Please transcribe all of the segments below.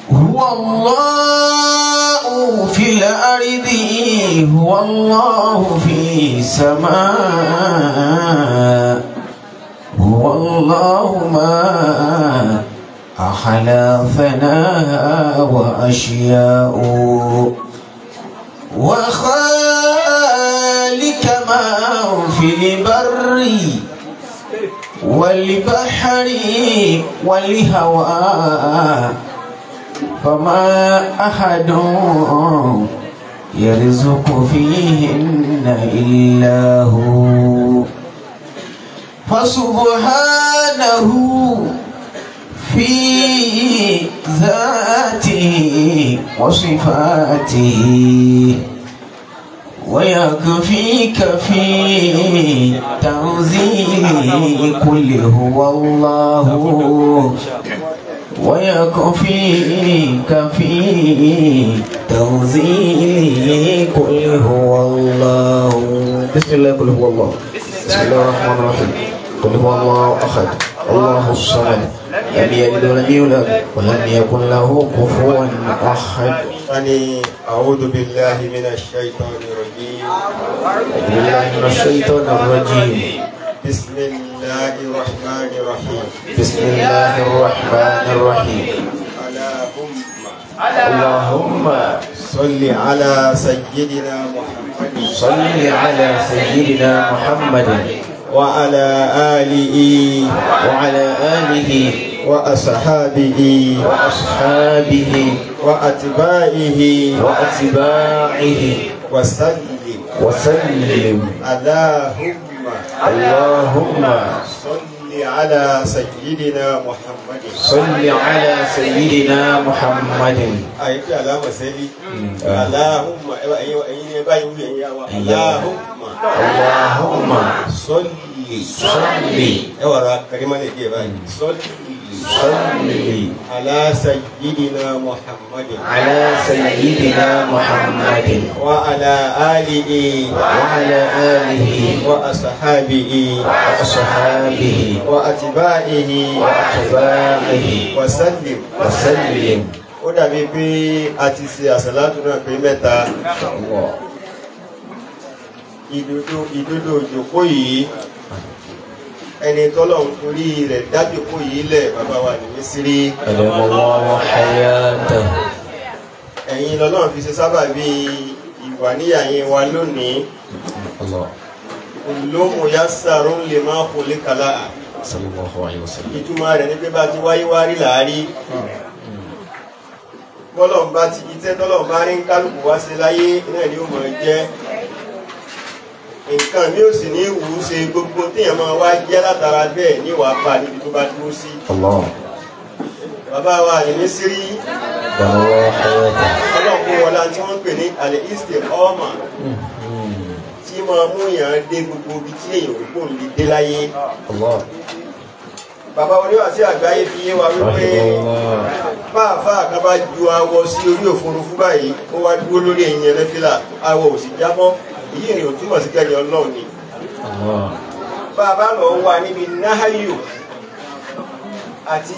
هو الله في الأرض هو الله في السماء هو الله ما أحلى ثناء وأشياء وخالك ما في البر والبحر والهواء فما أحد يرزق فيهن إلا هو فسبحانه في ذاته وصفاته ويكفيك في تنزيل كل هو الله ويكفيك في تنزيل قل هو الله بسم الله قل هو الله بسم الله الرحمن الرحيم قل هو الله احد الله الصمد لم يلد ولم يولد ولم يكن له كفوا احد أني أعوذ بالله من الشيطان الرجيم أعوذ بالله من الشيطان الرجيم بسم الله الرحمن الرحيم بسم الله الرحمن الرحيم اللهم اللهم صل على سيدنا محمد صل على سيدنا محمد وعلى آله وعلى آله وأصحابه وأصحابه وأتباعه وأتباعه وسلم وسلم اللهم اللهم صل على سيدنا محمد صل على سيدنا محمد أي في علامة سيدي اللهم أيوة أيوة أيوة اللهم اللهم صل صل ẹwà ra karima lè díẹ̀ báyìí sọlì صل ala sayyidina muhammadin على سيدنا محمد wa ala alihi وعلى آله wa asahabihi وأصحابه wa atibaihi وأتباعه wa sallim وسلم ó dàbí pé a ti ṣe àṣàlátù náà pé mẹ́ta الله ìdodo ìdodo òjòkó yìí ẹni tọ́lọ̀ ń torí rẹ̀ dájòkó yìí lẹ̀ bàbá wa ní mísírí أدام الله حياته ẹ̀yin lọ́lọ́run fi ṣe sábà bí ìwà níyàyín wa lónìí الله olóhùn ya sàrún lè máa kó lé kàlá صلى الله عليه وسلم ìtumọ̀ rẹ̀ ní pé bá ti wáyé wá rí làárí bọ́lọ̀n bá ti itẹ́ tọ́lọ̀n bá rí ń kálukú wá sí láyé náà ni ó mọ̀ jẹ́ nǹkan mi ò sì ní wù ú ṣe gbogbo téèyàn máa wá jẹ́ látara bẹ́ẹ̀ ní wàá pa níbi tó bá dúró sí الله bàbá wa ní mísírí أدام الله حياته ọlọ́kùn wọlá tí wọ́n ń pè ní àlẹ́ ìsìtè ọ́mà tí máa mú èèyàn dé gbogbo ibi tí èèyàn ò gbòòn lè dé láyé الله bàbá oníwà sí àgbáyé fi yé wa wípé رحمه الله fáàfáà kan bá ju awọ sí orí òfurufú báyìí ó wá dúró lórí ẹ̀yìn ẹlẹ́fílà awọ ò sì jábọ́ èyí ni ò túmọ̀ sí kẹ́ni ọlọ́run ni الله bá a bá lọ wà níbi náhàyò àti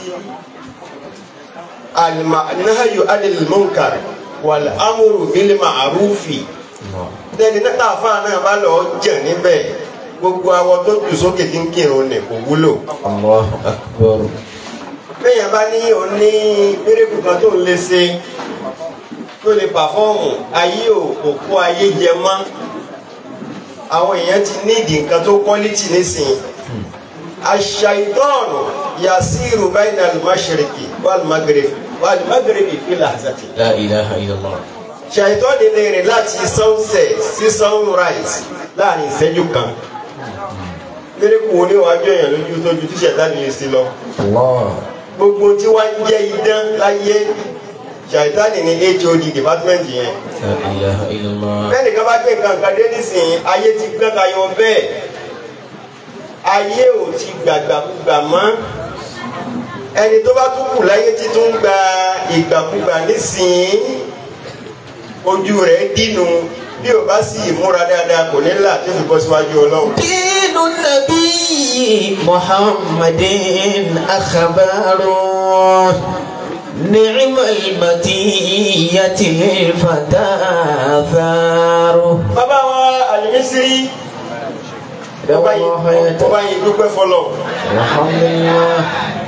alma- náhàyò anil munkar wal amru bil ma'rufi الله lẹ́ni náà fáà náà bá lọ jẹ̀ níbẹ̀ gbogbo awọ tó jù sókè tí ń kírun nì kò wúlò الله أكبر bẹ́yẹn bá ní òní mérekù kan tó ń lé ṣe tó lè pàfọ́ọ̀mù ayé ò kò kó ayé jẹ mọ́ àwọn èèyàn ti ní ìdí nǹkan tó quality nísìnyí aṣàìtọ́ọ̀nù yasiru bayna al-mashriqi wal-maghribi wal-maghribi fi lahzati لا إله إلا الله ṣàìtọ́ọ̀nù lè rìn láti sunset sí sunrise láàrin ìṣẹ́jú kan mérekù oníwájú èèyàn lójú tó ju tíṣẹ̀dá nìyẹn sí lọ الله gbogbo tí wọ́n ń jẹ́ idán láyé ṣàìtánì ní hod department yẹn لا إله إلا الله bẹ́ẹ̀ni ká bá gbé nǹkan kan dé nísìnyí ayé ti gbẹ́ ka yọ bẹ́ẹ̀ ayé ò ti gbàgbàkúgbà mọ́ ẹni tó bá tún kù láyé tí tún gba ìgbàkúgbà nísìnyí ojú rẹ̀ dínú bí ò bá sì múra dáadáa kò ní là tó fi bọ́ síwájú ọlọ́run. دين النبي محمد أخبار نعم المتية للفتى آثار bàbá wa àlùmísírí ọba yìí ọba yìí dúpẹ́ fọlọ́ الحمد لله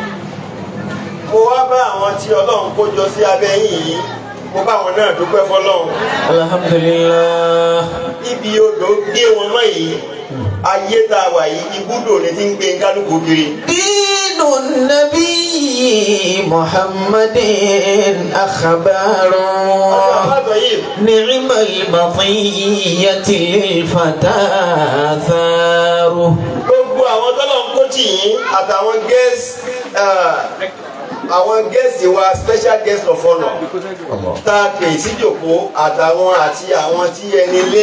mo wá bá àwọn tí ọlọ́run kó jọ sí abẹ́ yìí mo bá àwọn náà dúpẹ́ fọlọ́ الحمد لله ibi odò gbé wọn mọ́ yìí ayé tá a wà yìí ibùdó ni ti ń gbé kálukú kiri. دين النبي محمد أخبار ọjọ́ àbátọ̀ yìí نعم المطية للفتى آثار gbogbo àwọn tọ́lọ̀ ń kó tì yín àtàwọn guest ah, àwọn guest wa special guest of honour tá a pè síjòkó àtàwọn àti àwọn tí ẹni lé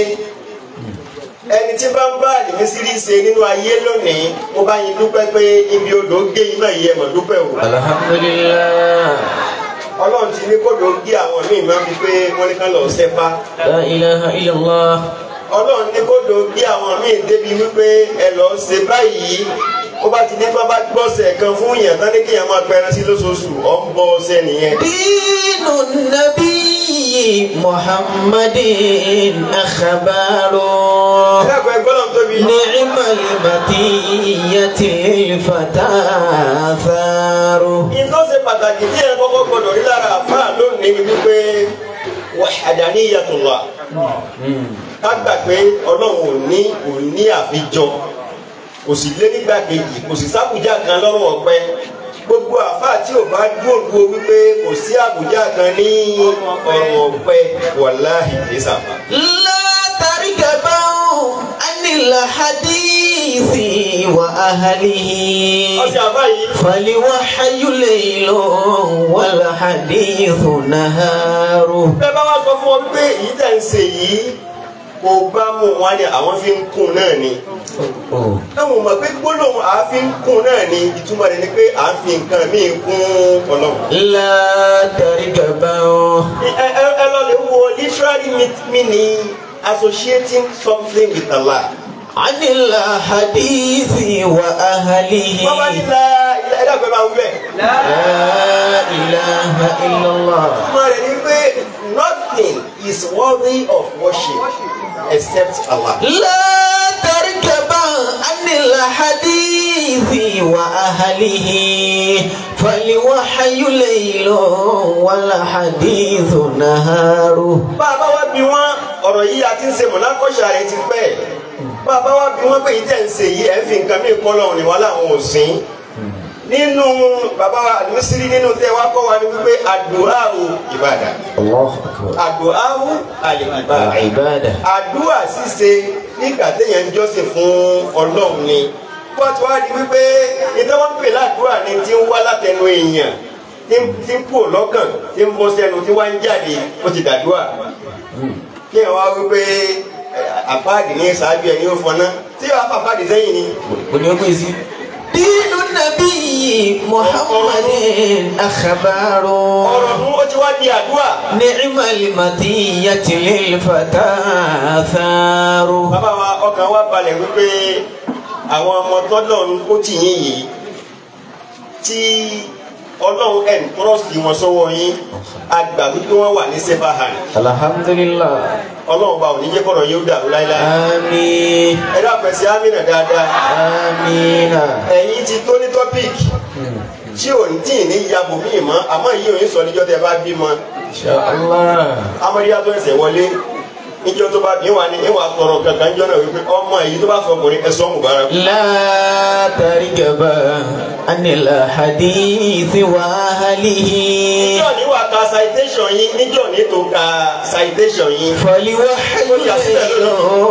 ẹni tí bá ń bá àdìmísírí ṣe nínú ayé lónìí mo bá yín dúpẹ́ pé ibi odò gé yín náà yẹ mọ̀ dúpẹ́ o الحمد لله ọlọ́run ti ní kódò gé àwọn míì máa ń fi pé wọ́n ní ká lọ sẹ́fà لا إله إلا الله ọlọ́run ní kódò gé àwọn míì débi wípé ẹ lọ ṣe báyìí ó bá ti ní bá bá gbọ́sẹ̀ kan fún yàn tán ní kéèyàn máa pẹran sí lóṣooṣù ọ̀ ń bọ́ ọsẹ nìyẹn. دين النبي محمد أخبار ẹlẹ́kọ̀ọ́ ẹgbọ́n náà tóbi. نعم المطية للفتى آثار ìtọ́ ṣe pàtàkì tí ẹ kọ́kọ́ gbọdọ̀ rí lára àfáà lónìí ni wípé wahdaniyatullah ká gbà pé ọlọ́run ò ní ò ní àfijọ kò sì lé nígbà kejì kò sì sábùjá kan lọ́rùn ọ̀pẹ gbogbo àfáà tí ò bá dúró dúró wípé kò sí àbùjá kan ní ọ̀rùn ọ̀pẹ wàláhì kìí sàfà. لا تركبوا عن الحديث وأهله ọ̀sẹ̀ àfáà yìí فالوحي ليل والحديث نهار bẹ́ẹ̀ bá wá sọ fún ọ wípé èyí tẹ̀ ń ṣe yìí kò bá mú wọn ni àwọn fi ń kún náà ni. táwọn mọ̀ pé gbólóhùn àáfin kún náà ni ìtumọ̀ rẹ̀ ni pé à ń fi nǹkan míì kún ọlọ́run. لا تركبوا ẹ ẹ ẹ lọ lè wo literary meat- meaning associating something with Allah. عن الحديث وأهله wọ́n bá ní la ẹ dàgbẹ́ máa ń bẹ̀. لا إله إلا الله ìtumọ̀ rẹ̀ ni pé nothing is worthy of worship except Allah. لا تركبا عن الحديث وأهله فالوحي ليل والحديث نهار bá a bá wá bí wọn ọ̀rọ̀ yìí a ti ń ṣe mọ̀lákọ́ṣà rẹ̀ ti pẹ́ bá a bá wá bí wọn pé yìí tẹ̀ ń ṣe yìí ẹ̀ ń fi nǹkan mí kọ́ lọ́rùn ni wọn làwọn ò sìn nínú bàbá wa àdúrósírí nínú tẹ́ wá kọ́ wa ni wípé àdúrà o ìbàdàn الله أكبر àdúrà o àlè ìbàdàn عبادة àdúrà ṣíṣe nígbà téèyàn ń jọ́sìn fún ọlọ́run ni wọ́n ti wá di wípé ìtọ́wọ́n pè ládùúrà ni ti ń wá látẹnu èèyàn tí ń- tí ń kú lọ́kàn tí ń bọ́ sẹ́nu tí wá ń jáde ó ti dàdúrà kí ẹ̀ wá wípé eh, àpáàdì ní ṣáájú ẹ̀ ní ó fọná tí wàá fà àpáàdì sẹ́yìn ni ونقول دين النبي محمد أخبار ọ̀rọ̀ mú ó ti wá di àdúrà نعم المطية للفتى آثار bàbá wa ọkàn wa balẹ̀ wípé àwọn ọmọ tọ́lọ̀ ń kó tì yín yìí tí ọlọ́run ẹ̀ ń tọ́rọ̀sì wọn sọ́wọ́ yín àgbà wípé wọ́n wà ní sefa hand الحمد لله ọlọ́run bá òní jẹ́ kọ́rọ̀ yóò dàrú láíláí آمين ẹ dápẹ́ sí amínà dáadáa آمين ẹ̀yin ti tó ní tọ́píìkì tí ò ní tí ì ní yabò míì mọ́ àmọ́ yìí ò ní sọ níjọ́ tẹ bá bímọ إن شاء الله amadiya tó ẹsẹ̀ wọlé níjọ́ tó bá bí wà ní ìwà tọrọ kankan jọ náà wípé ọmọ èyí tó bá sọ ọkùnrin ẹ sọ mubarak لا تركبا عن الحديث وأهله níjọ́ ní wà ka citation yín níjọ́ ní tó ka citation yín فالوحي ليل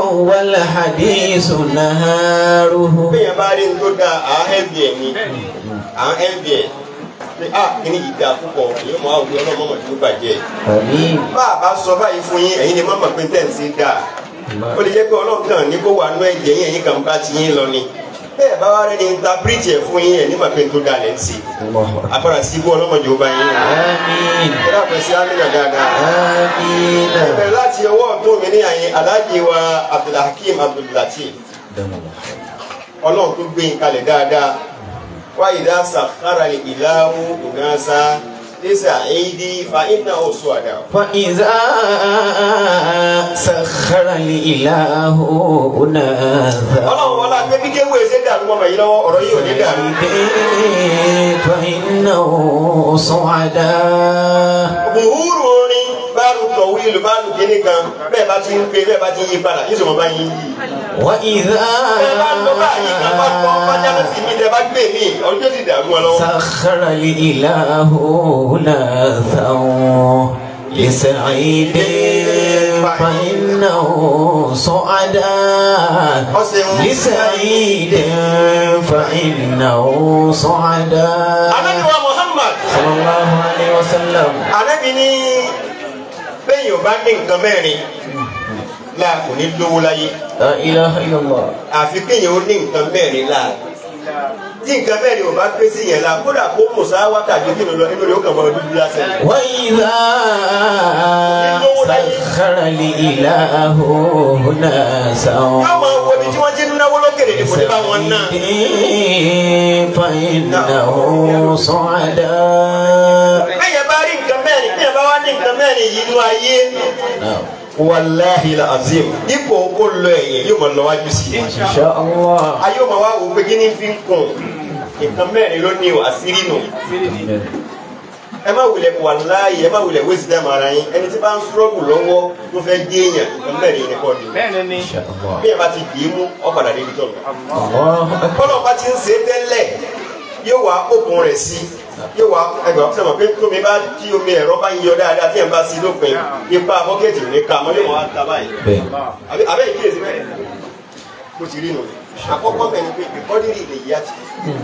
والحديث نهاره bẹ́ẹ̀ bá rí ní tó da à ń ẹ̀bì ẹ̀ ni à ń ẹ̀bì ẹ̀ pé a kìíní yìí da púpọ̀ èyí mọ̀ àwọn ọlọ́mọ mọ̀ tó bàjẹ́ آمين bá a bá sọ báyìí fún yín ẹ̀yin ni má mọ̀ pé tẹ̀ ń sí dáa ó lè jẹ́ pé ọlọ́run kan ní kó wà nú ẹ̀jẹ̀ yín ẹ̀yin kan bá ti yín lọ ni bẹ́ẹ̀ bá wá rẹ̀ ní interpret ẹ̀ fún yín ẹ̀ ní mọ̀ pé tó da lẹ́ ń sí الله agbára síbú ọlọ́mọdé ó bá yín rìn آمين ẹ dábẹ́ sí amínà dáadáa. آمين bẹ̀rẹ̀ láti ọwọ́ ọ̀tún mi ní àyè aláàjì wa abdulhakeem abdullateef ọlọ́run tó gbé yín kalẹ̀ dáadáa wá ìdá sàkárà ìlàwó ìnáṣá لسعيدي فإنه سعداء فإذا سخر الإله أناثا ọlọ́run wọlá pé bí kéwù ẹsẹ̀ dàrú mọ́mọ́ yìí lọ́wọ́ ọ̀rọ̀ yìí ò ní dàrú. فإنه سعداء buhuru orin báàlù tọ̀wíìlù báàlù kíní kan bẹ́ẹ̀ bá ti ń pe bẹ́ẹ̀ bá ti ń yí padà yíṣọ́ mọ́ bá yín yí. وإذا bẹ́ẹ̀ bá ń lọ báyìí kan bá tọ́ bájá ló sì mí tẹ́ bá gbé mi ọjọ́ sì dàrú wọn lọ́wọ́. سخر الإله أناثا لسعيد فإنه سعداء لسعيد فإنه سعداء anabi wa muhammad صلى الله عليه وسلم anabi ní bẹ́ẹ̀ yóò bá ní nǹkan mẹ́rin láà kò ní lówó láyé لا إله إلا الله àfi kéèyàn ó ní nǹkan mẹ́rin láà tí nǹkan mẹ́rin ò bá pé sí yẹn la kódà kó mùsà wákàtí kí ló lọ inú rẹ̀ ó kàn mọ́ ọdún dúdú lásán. وإذا سخر الإله ناسا yóò máa wo ibi tí wọ́n ti ń náwó lókèrè ní kò ní bá wọn ná. فإنه سعداء bẹ́ẹ̀ bá rí nǹkan mẹ́rin bẹ́ẹ̀ bá wá ní nǹkan mẹ́rin yìí nú ayé. wàláhi la azim dípò kó lọ ẹ̀yìn yóò máa lọ wájú sí i. إن شاء الله ayé ò máa wá wò pé kí ni fi ń kùn nǹkan mẹ́rin ló ní o àṣírí nù. ẹ má wulẹ̀ wàláhi ẹ má wulẹ̀ wéṣí dá màrà yín ẹni tí bá ń sọ́ọ̀bù lọ́wọ́ tó fẹ́ gé èèyàn nǹkan mẹ́rin ni kọ́ ni. إن شاء الله bí ẹ bá ti dì í mú ọ̀padà débi tó lọ. الله أكبر kọ́nà bá ti ń ṣe é tẹ́lẹ̀ yóò wá òkun rẹ̀ sí yóò wá ẹgbẹ́ ọ̀sẹ̀ mọ̀ pé tómi bá tí omi ẹ̀rọ bá ń yọ dáadáa tí ẹ̀ bá sí lópin ipa bọ́kẹ́tì ò ní ká mọ́ yóò wá ta báyìí. بين Àbí- abẹ́ ìkíyèsí bẹ́ẹ̀ bó ti rí nù. àkọ́kọ́ bẹ̀ ni pé ìkọ́dírì lè yá ti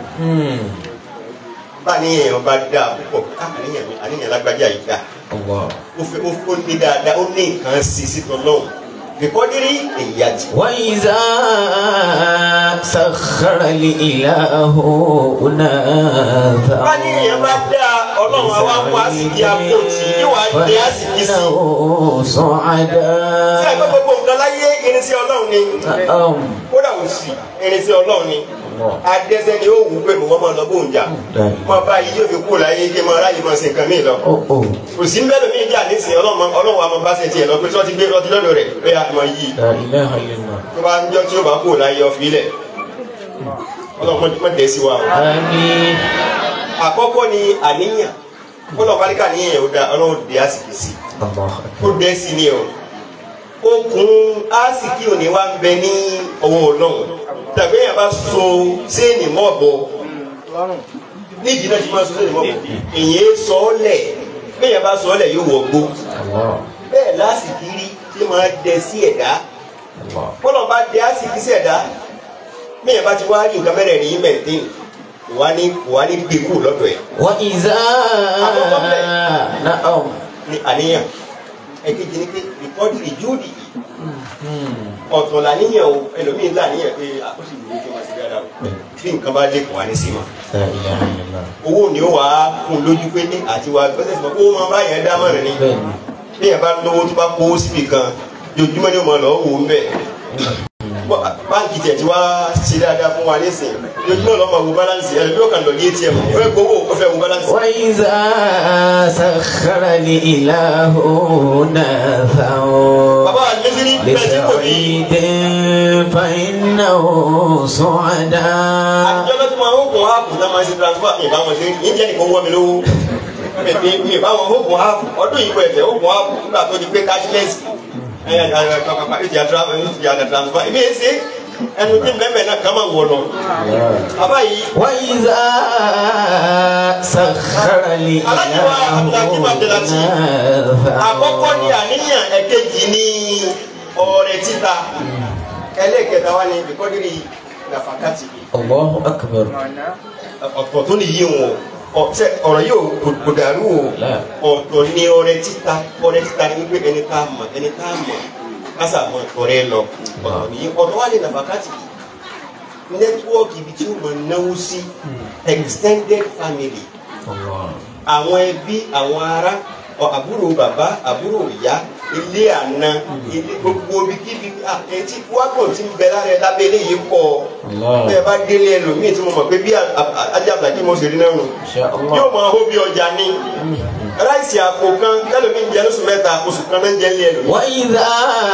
bá ní èèyàn bá dáa púpọ̀ ká àníyàn mi àníyàn lágbájá yìí dáa الله ó fẹ́ ó ó ní dáadáa ó ní nǹkan sí sí tọ́lọ́hùn ìkọ́dírì lè yá ti. وإذا سخر الإله bá ní èèyàn bá ناثا dáa ọlọ́run àwa mú àsìkí àpótí yóò wá dé àsìkí sí. فإنه sí ẹgbẹ́ سعداء gbogbo nǹkan láyé irinṣẹ́ ọlọ́run ni نعم kódà ò sí irinṣẹ́ ọlọ́run ni adẹ́sẹ́ ni ó wù pé mo wọ́n máa lọ bóun jà mo bá yìí yóò fi kú láyé kí n máa ráyè máa ṣe nǹkan mí lọ. Oh oh kò sí mbẹ́ lómi jà nísìnyí ọlọ́run ọlọ́run wa máa bá ṣe tiẹ̀ lọ pé tí wọ́n ti gbé ọtí lọ́dọ̀ rẹ̀ pé a máa yí لا إله إلا الله tó bá ń jọ tí ó bá kú láyé ọ̀fi lẹ̀ ọlọ́run má dẹ̀ sí wa o. آمين àkọ́kọ́ ni àníyàn kọ́lọ̀ pálíkà níyàn yẹn ó da ọlọ́run dé àsìkò sí الله ó أكبر dẹ́ sí ni o okùn àsìkí òní wa ń bẹ ní ọwọ́ ọlọ́run tàbí èèyàn bá so séènì mọ́ọ̀bọ nídìí náà ti máa so séènì mọ́ọ̀bọ èyí sọ ọ́ lẹ̀ bẹ́ẹ̀ bá sọ ọ́ lẹ̀ yóò wọ̀ gbó الله bẹ́ẹ̀ lásìkí rí tí máa dẹ sí ẹ̀dá الله kọ́lọ̀ bá dẹ àsìkí sí ẹ̀dá bẹ́ẹ̀ bá ti wá rí nǹkan mẹ́rẹ̀ẹ̀rin yìí mẹ́ǹtẹ́n kò wá ní kò wá ní gbé kú lọ́dọ̀ ẹ̀ وإذا نعم ní àníyàn ẹ̀kejì ni pé ìkọ́jú ìjúùdì ọ̀tọ̀ làníyàn o ẹlòmíín làníyàn pé àkóso ìlú kí wọ́n ti dáadáa o bí nǹkan bá dé kò wá ní sí ma لا إله إلا الله owó ni ó wà á kún lójú pé ní àti wà gbọ́dọ̀ sí ma kó máa bá yẹn dá mọ́rin ni بين bí yẹn bá lówó tó bá kó síbi kan jojúmọ́ ni ó máa lọ wò ó ń bẹ̀ báńkì tẹ̀ tí wá ṣe dáadáa fún wa nísìn jojúmọ́ lọ́ọ́ máa wo báláǹsì ẹ̀rọ bí ó kàn lọ ní atm ó fẹ́ gbowó ó fẹ́ wo báláǹsì. وإذا سخر الإله ناثا bàbá wa ní mísírì bẹ́ẹ̀ tí kò ní لسعيد فإنه سعداء àtijọ́ lọ́tí máa ń kún áàpù náà máa ń ṣe transfer mi ìbáwọn ṣe ń jẹ́ nìkan wọ́ mi lówó mi mi ìbáwọn ó kún áàpù ọdún yìí kọ ẹ̀fẹ̀ ó kún áàpù nígbà tó di pé cashless ẹ̀yà kàkàkà ìjà transfer ìbí ẹ̀ ṣe ẹnu tí bẹ́ẹ̀ náà kàn máa wọ̀ lọ. bàbá yìí وإذا سخر الإله àkọ́kọ́ ní ناثا àníyàn ẹ̀kejì ní ọrẹ títa ẹlẹ́kẹta wá ní bíkọ́dírì nàfàkàtì الله أكبر ọ̀tọ̀ tó ní yí wọn ọ̀tẹ ọ̀rọ̀ yóò kò dàrú o ọ̀tọ̀ ní ọrẹ títa ọrẹ títa ní pé ẹni tá a mọ̀ ẹni tá a mọ̀ kásà mọ̀ ọrẹ lọ ọ̀tọ̀ ní ọ̀tọ̀ wá ní nàfàkàtì nẹ́tíwọ́ọ̀kì ibi tí ó mọ̀ náwó sí extended family الله àwọn ẹbí àwọn ará ọ àbúrò bàbá àbúrò ìyá ilé àna ilé gbogbo ibi kíbi etí wákò tí ń bẹ lára ẹ lábẹ́ eléyìí pọ̀ Allah. bẹ́ẹ̀ bá délé ẹlòmíì tí mo mọ̀ pé bí ajábàjì mo sì rí náà nù إن شاء yóò الله máa hó bí ọjà ní ráìsì àpò kan tẹ́lẹ̀ mi ń jẹ lóṣù mẹ́ta oṣù kan náà ń jẹ ní ẹlòmí. وإذا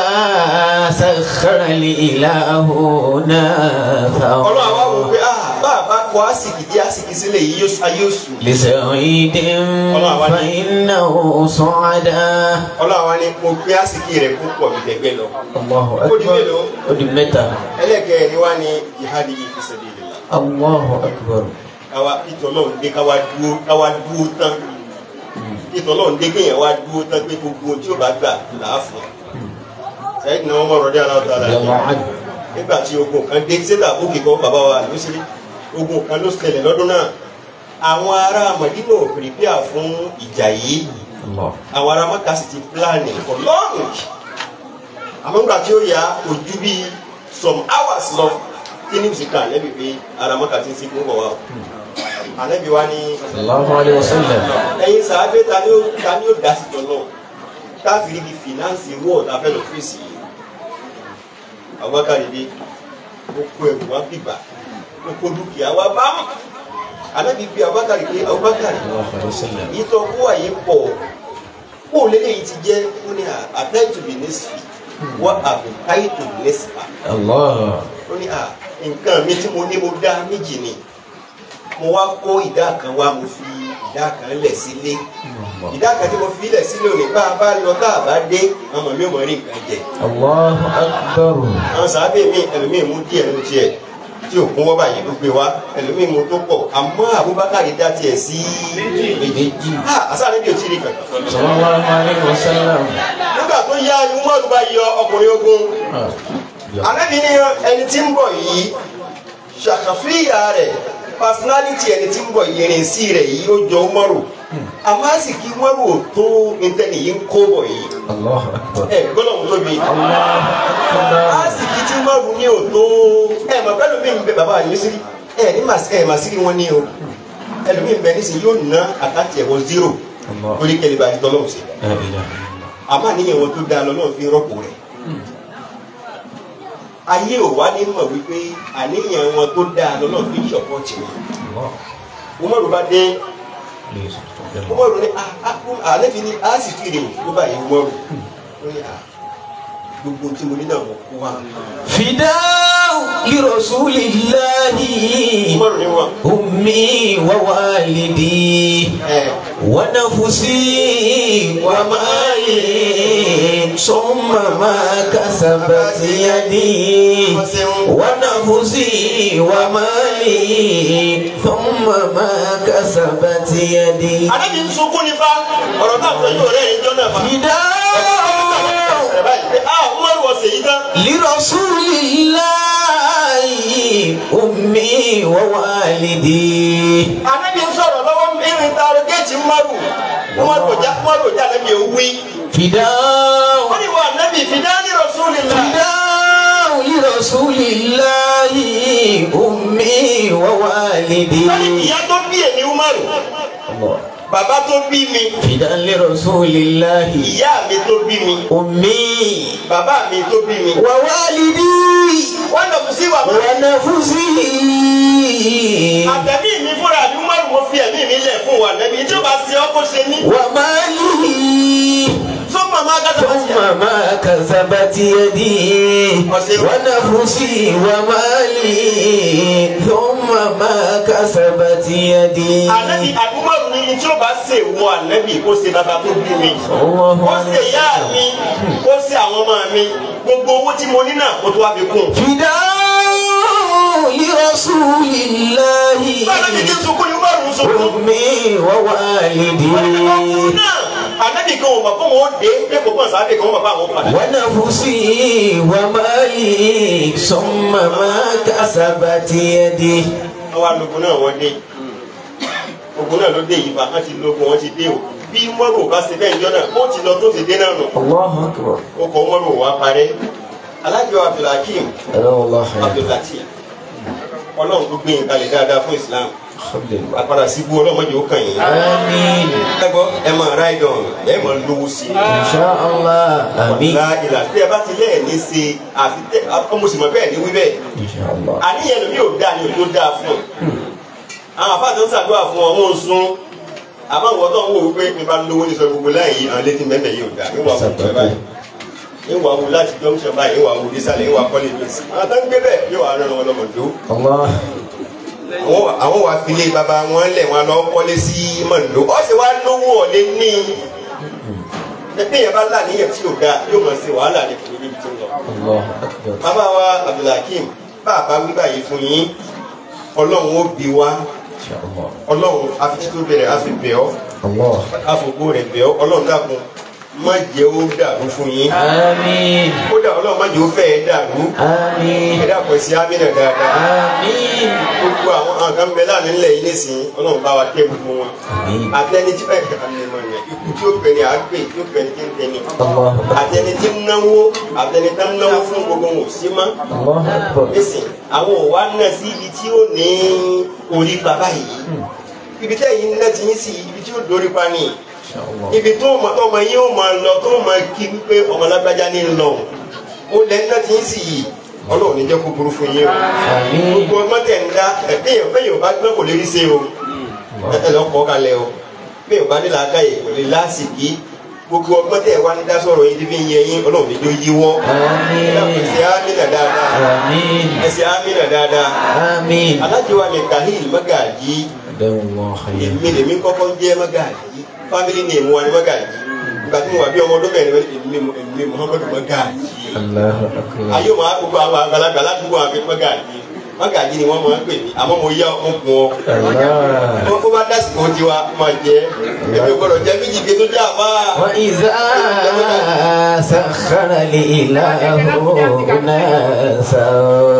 سخر الإله نافا ọlọ́run àwa wò pé ah bá a bá kọ àsìkì dí àsìkì sílẹ̀ yìí yóò ayé oṣù. لسعيد فإنه صعدا ọlọ́run àwa ni mo gbé àsìkì rẹ̀ kó pọ̀ mi dẹ̀gbẹ́ lọ. الله Ó di أكبر mélòó? ó di mẹ́ta ẹlẹ́kẹ̀ẹ́ ni wá ní jihadi yìí fi sabilillah. الله أكبر káwa ìtọ́lọ́run dé káwa dúró káwa dúró tán ìtọ́lọ́run dé kéèyàn wá dúró tán pé gbogbo tí ó bá gbà là á fún un. sẹ́yìn náà wọ́n mọ̀ ọ̀rọ̀ dé aláwọ̀ dára رضي الله عنه nígbà tí ogun kan dé sẹ́tà bókè kan bàbá wa ló ṣe ogun kan ló ṣẹlẹ̀ lọ́dún náà àwọn ará Mọ̀dínà ò pèpéà fún ìjà yìí الله àwọn ará Mákà sì ti pílánì for long àmọ́ nígbà tí ó yá kò ju bí some hours lọ kí ní ìsìnká àlẹ́bí pé ará Mákà ti ń sìnkú bọ̀ wá o àlẹ́bí wa ní صلى الله عليه وسلم ẹ̀yin sàábé ta ni ó ta ni ó dá sí tọ́lọ́ káfíìrì bíi fìnánsì wọ́ọ̀ tá a fẹ́ lọ fèsì yìí Abubakar dé ó kó ẹrù wá bìbà ó kó dúkìá wá bá mọ̀ àlẹ́bí bíi Abubakar pé Abubakar صلى الله عليه وسلم ìtọ́ kó àyè pọ̀ kó lélẹ́yìn ti jẹ́ ó ní àtẹ́tù bí nẹ́sìfì wọ́n àbùkáyìtò nẹ́sìfà الله ó ní à nǹkan mi tí mo ní mo dá méjì ni mo wá kó ìdá kan wá mo fi ìdá kan lẹ̀ sílé ìdá kan tí mo fi lẹ̀ sílé òní bá a bá lọ tá a bá dé ọmọ mi ò mọ̀ rí nǹkan jẹ الله أكبر àwọn sàábẹ̀ mi ẹlòmíì mú díẹ̀ ló tiẹ̀ tí òkun wọ́n báyìí ló gbé wá ẹlòmíì mú tó pọ̀ àmọ́ Abubakar dá tiẹ̀ sí méjì ah àṣà níbi ò tí ì rí kankan صلى الله عليه وسلم nígbà tó yá ni umaru bá yọ ọkùnrin ogun آه. anabi ni ẹni tí ń bọ̀ yìí ṣàkàfíyà rẹ̀ personality ẹni tí ń bọ̀ yìí ìrìnsí rẹ̀ yìí ó jọ umaru àmọ́ àsìkí umaru ò tó ntẹ́ni yìí ń kó bọ̀ yìí الله أكبر ẹ gbọ́dọ̀ mú tóbi الله أكبر àsìkí tí umaru ní ò tó ẹ mọ̀ pẹ́lú mi ń bẹ bàbá yìí sí ẹ ní màsí ẹ màsí rí wọn ní o ẹlòmíì ń bẹ nísìnyí yóò ná àkáǹtì ẹ̀wọ̀ zero الله lórí kẹlẹ́bà àti tọ́lọ́mù sí لا إله إلا الله àmọ́ àníyàn wọn tó dáa lọ́nà fi rọ́pò rẹ̀ ayé ò wá ní mọ̀ wípé àníyàn wọn tó dáa lọ́nà fi ṣọ̀pọ̀tì wọn الله umaru bá dé ليس تقدم umaru ní àlẹ́bí ní a sì kiri ló bá yẹ umaru ó ní "Ah, gbogbo tí mo ní náà mo kó wa فداء لرسول الله umaru ní wọn أمي ووالدي ẹ ونفسي ومالي ثم ما كسبت يدي ونفسي ومالي ثم ما كسبت يدي àlẹ́bí ń sunkún nípa ọ̀rọ̀ náà tó yóò rẹ̀ ẹjọ́ náà fa فداء ẹ̀ báyìí pé ah umaru ọ̀sẹ̀ yìí tán لرسول الله أمي ووالدي àlẹ́bí ń sọ̀rọ̀ lọ́wọ́ irin taaro géètì umaru umaru ọjà umaru ọjà àlẹ́bí ò wí فداء wọ́n ní wà àlẹ́bí fìdání rasulillah. فداء لرسول الله أمي ووالدي wọ́n ní ìyá tó bí èmi umaru الله bàbá tó bí mi فداء لرسول الله ìyá mi tó bí mi أمي bàbá mi tó bí mi. ووالدي wọ́n lọ sí wà mọ́. ونفسي àtẹ̀mí mi fúnra mi umaru mo fi ẹ̀mí mi lẹ̀ fún wa nẹ́bí tí ó bá ṣe ọ́ kó ṣe ní. ومالي tó màmá gàdá bá ti yà. ثم ما كسبت يدي ونفسي ومالي ثم ما كسبت يدي ànẹ́bí àdúmọ̀rù ni tí ó bá ṣe wọ ànẹ́bí kó ṣe bàbá tó bí mi. الله kó ṣe ìyá mi kó ṣe àwọn ọmọ mi gbogbo owó tí mo ní náà kó tó wá fi kún. فداء لرسول الله báyọ̀ ní kí n sunkún ni umaru ń sunkún. أمي ووالدي ọkùnrin náà ànẹ́bí kan ò mọ̀ fún wọn ó dé pé kò pọ̀ sáà dé kan ó mọ̀ fún àwọn padà. ونفسي ومالي ثم ما كسبت يدي àwa lógun náà wọ́n dé ogun náà ló dé yìí fa wọ́n ti lógun wọ́n ti dé o bí mọ́rò bá ṣe bẹ́ẹ̀ jọ náà ó ti lọ tó ti dé náà nù الله أكبر ó kọ mọ́rò wá parẹ́ alájọ abdulhakeem ألا والله خير abdulhakeem ọlọ́run tó gbé yín kalẹ̀ dáadáa fún islam الحمد لله àpàdà síbú ọlọ́mọdé ó kàn yín. آمين ẹ gbọ́ ẹ máa ráìdọ̀n ẹ máa lówó sí i. إن شاء الله آمين wàlá ìlà tí ẹ bá ti lẹ́ẹ̀ ní ṣe àfi tẹ ọmọ sì mọ̀ bẹ́ẹ̀ ní wí bẹ́ẹ̀ إن شاء الله àníyàn lómi ò dáa ni ò tó dáa fún un àwọn àfáàtò ń ṣàdúrà fún ọ wọn ò sun àmọ́ àwọn tó ń wò wípé mi bá lówó ní sọ gbogbo láì yí àwọn létí mẹ́mẹ́ yìí ò dáa ìwà wò bẹ́ẹ̀ báyìí ìwà wò láti junction báyìí ìwà wò nísàlẹ̀ ìwà kọ́lé mi sí àwọn tó ń gbé bẹ́ẹ̀ yóò wà rán wọn lọ́mọdó Allah. àwọn àwọn wà filé baba wọn lẹ̀ wọn lọ kọ́lé sí mọ̀ndó ọ̀sẹ̀ wa lówó ọ̀lẹ́ ní ẹgbẹ́ yẹn bá là níyẹn tí ò dáa yóò mọ̀ sí wàhálà ní kìnìún níbi tí ń lọ. Allah akbar. bàbá wa abdulhakeem bàbá wí báyìí fún yín ọlọ́run ó bí wa Insha Allah. ọlọ́run afitító bẹ̀rẹ̀ àfi bẹ̀ ọ́ Allah. àfògbó rẹ̀ bẹ̀ ọ́ ọlọ́run dàkún má jẹ́ ó dàrú fún yín Àmín. kódà ọlọ́run má jẹ́ ó fẹ́ ẹ dàrú Àmín. ẹ dàpọ̀ sí amínà dáadáa Àmín. gbogbo àwọn àwọn kan bẹ láàrin ńlẹ̀ yìí nísìnyí ọlọ́run bá wa tẹ́ gbogbo wọn Àmín. àtẹni tí ẹ àmìmọ̀ yẹn ikú tí ó bẹ̀rẹ̀ àgbè tí ó bẹ̀rẹ̀ tí ń tẹni Allah akbar. àtẹni tí ń náwó àtẹni tí ń náwó fún gbogbo wọn ò sí mọ́ Allah akbar. nísìn àwọn ò wá náà sí ibi tí ó ní orí bàbá yìí ibi tẹ́ yìí náà ti yín sí ibi tí ó dórí pa ni Insha Allah. ibi tó mọ ọmọ yìí ó máa lọ tó máa kí wípé ọmọ lágbájá ní lọ ó lẹ náà ti yín sí yìí ọlọ́run ní jẹ́ kó burú fún yín o Àmín. gbogbo ọmọ tẹ̀ ń dá ẹ̀ẹ́dẹ́yìn bẹ́yìn ò bá gbẹ́ kò lè rí sí o ẹ lọ kọ́ kalẹ̀ o bẹ́ẹ̀ ò bá ní làákà yìí kò lè lásìkí gbogbo ọgbọ́n tẹ̀ wá ní dá sọ̀rọ̀ yìí tí fi ń yẹ yín ọlọ́run ní jó yíwọ́ Àmín. ẹsẹ̀ amínà dáadáa Àmín. ẹsẹ̀ amínà dáadáa Àmín. alájọwà mi kahil magaji Dawwa khayr. èmi lèmi kọ́kọ́ ń jẹ́ magaji family name wa ni magaji ìgbà tí mo wà bí ọmọ ọdún mẹ́rin èmi èmi muhammadu magaji Allahu akbar. ayé wọn gbogbo àwọn àgbàlagbà ládùúgbò àwọn akẹ́kọ̀ọ́ magaji magaji ni wọ́n máa ń pè mí àmọ́ mo yá ọmọ kun ọ Allah. wọ́n kó bá dásìkò tiwa máa jẹ́ èmi gbọ́dọ̀ jẹ́ méjì gbé tó jẹ́ àbá. وإذا سخر الإله ناسا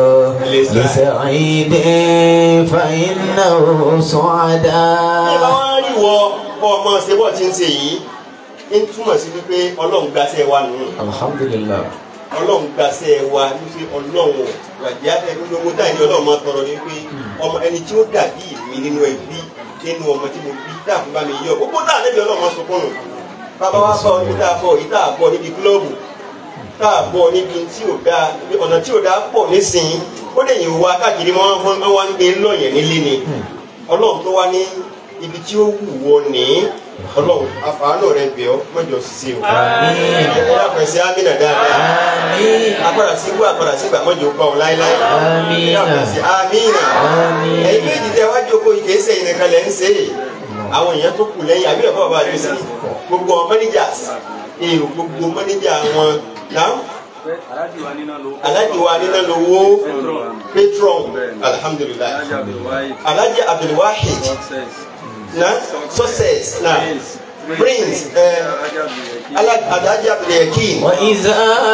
لسعيد فإنه bí bá سعداء wá rí wọ kọ́ ọmọ ṣe bọ́ ti ń ṣe yìí ń túmọ̀ sí wípé ọlọ́run gbaṣẹ́ wa nù الحمد لله ọlọ́run gbaṣẹ́ wa wípé ọlọ́run wàjẹ́ afẹ́ gbogbo táyì ní ọlọ́run máa tọrọ ní pé ọmọ ẹni tí ó dàbí mi nínú ẹbí nínú ọmọ tí mo bí dáàbò bá mi yọ gbogbo táà níbi ọlọ́run máa sunkún nù bàbá wa bọ̀ níbi tá a bọ̀ yìí tá a bọ̀ níbi kílọ̀bù tá a bọ̀ níbi tí ò dáa ọ̀nà tí ò dáa pọ̀ nísìnyí ó lè yìn wá káàkiri wọn wọn wá ń gbé lọ́yẹ̀ nílé ni ọlọ́run tó wá ní ibi tí ó wù wọ ní ọlọ́run àfàánù rẹ bẹ̀ ọ́ mọ́jọ ṣiṣẹ́ o Àmín. ẹ dàpọ̀ sí amínà dáadáa آمين agbára sí wú agbára sí gbà mọ́jọ gbà ọ́ láéláé Àmín. ẹ dàpọ̀ sí amínà Àmín. ẹ̀yin méjì tẹ wájú oko ìkéṣẹ́ yìí nìkan lẹ́ ń ṣe é àwọn èèyàn tó kù lẹ́yìn àbí ẹ̀fọ́ bàbá àdúgbò sí gbogbo àwọn managers èrò gbogbo manager wọn náà aláàjì wa nínú ló alhaji wa nínú lówó patron alhamdulilayi aláàjì abdulwahid alhaji abdulwahid success na success na prince ẹ aláàjì abdulwahid alhaji abdulyakin وإذا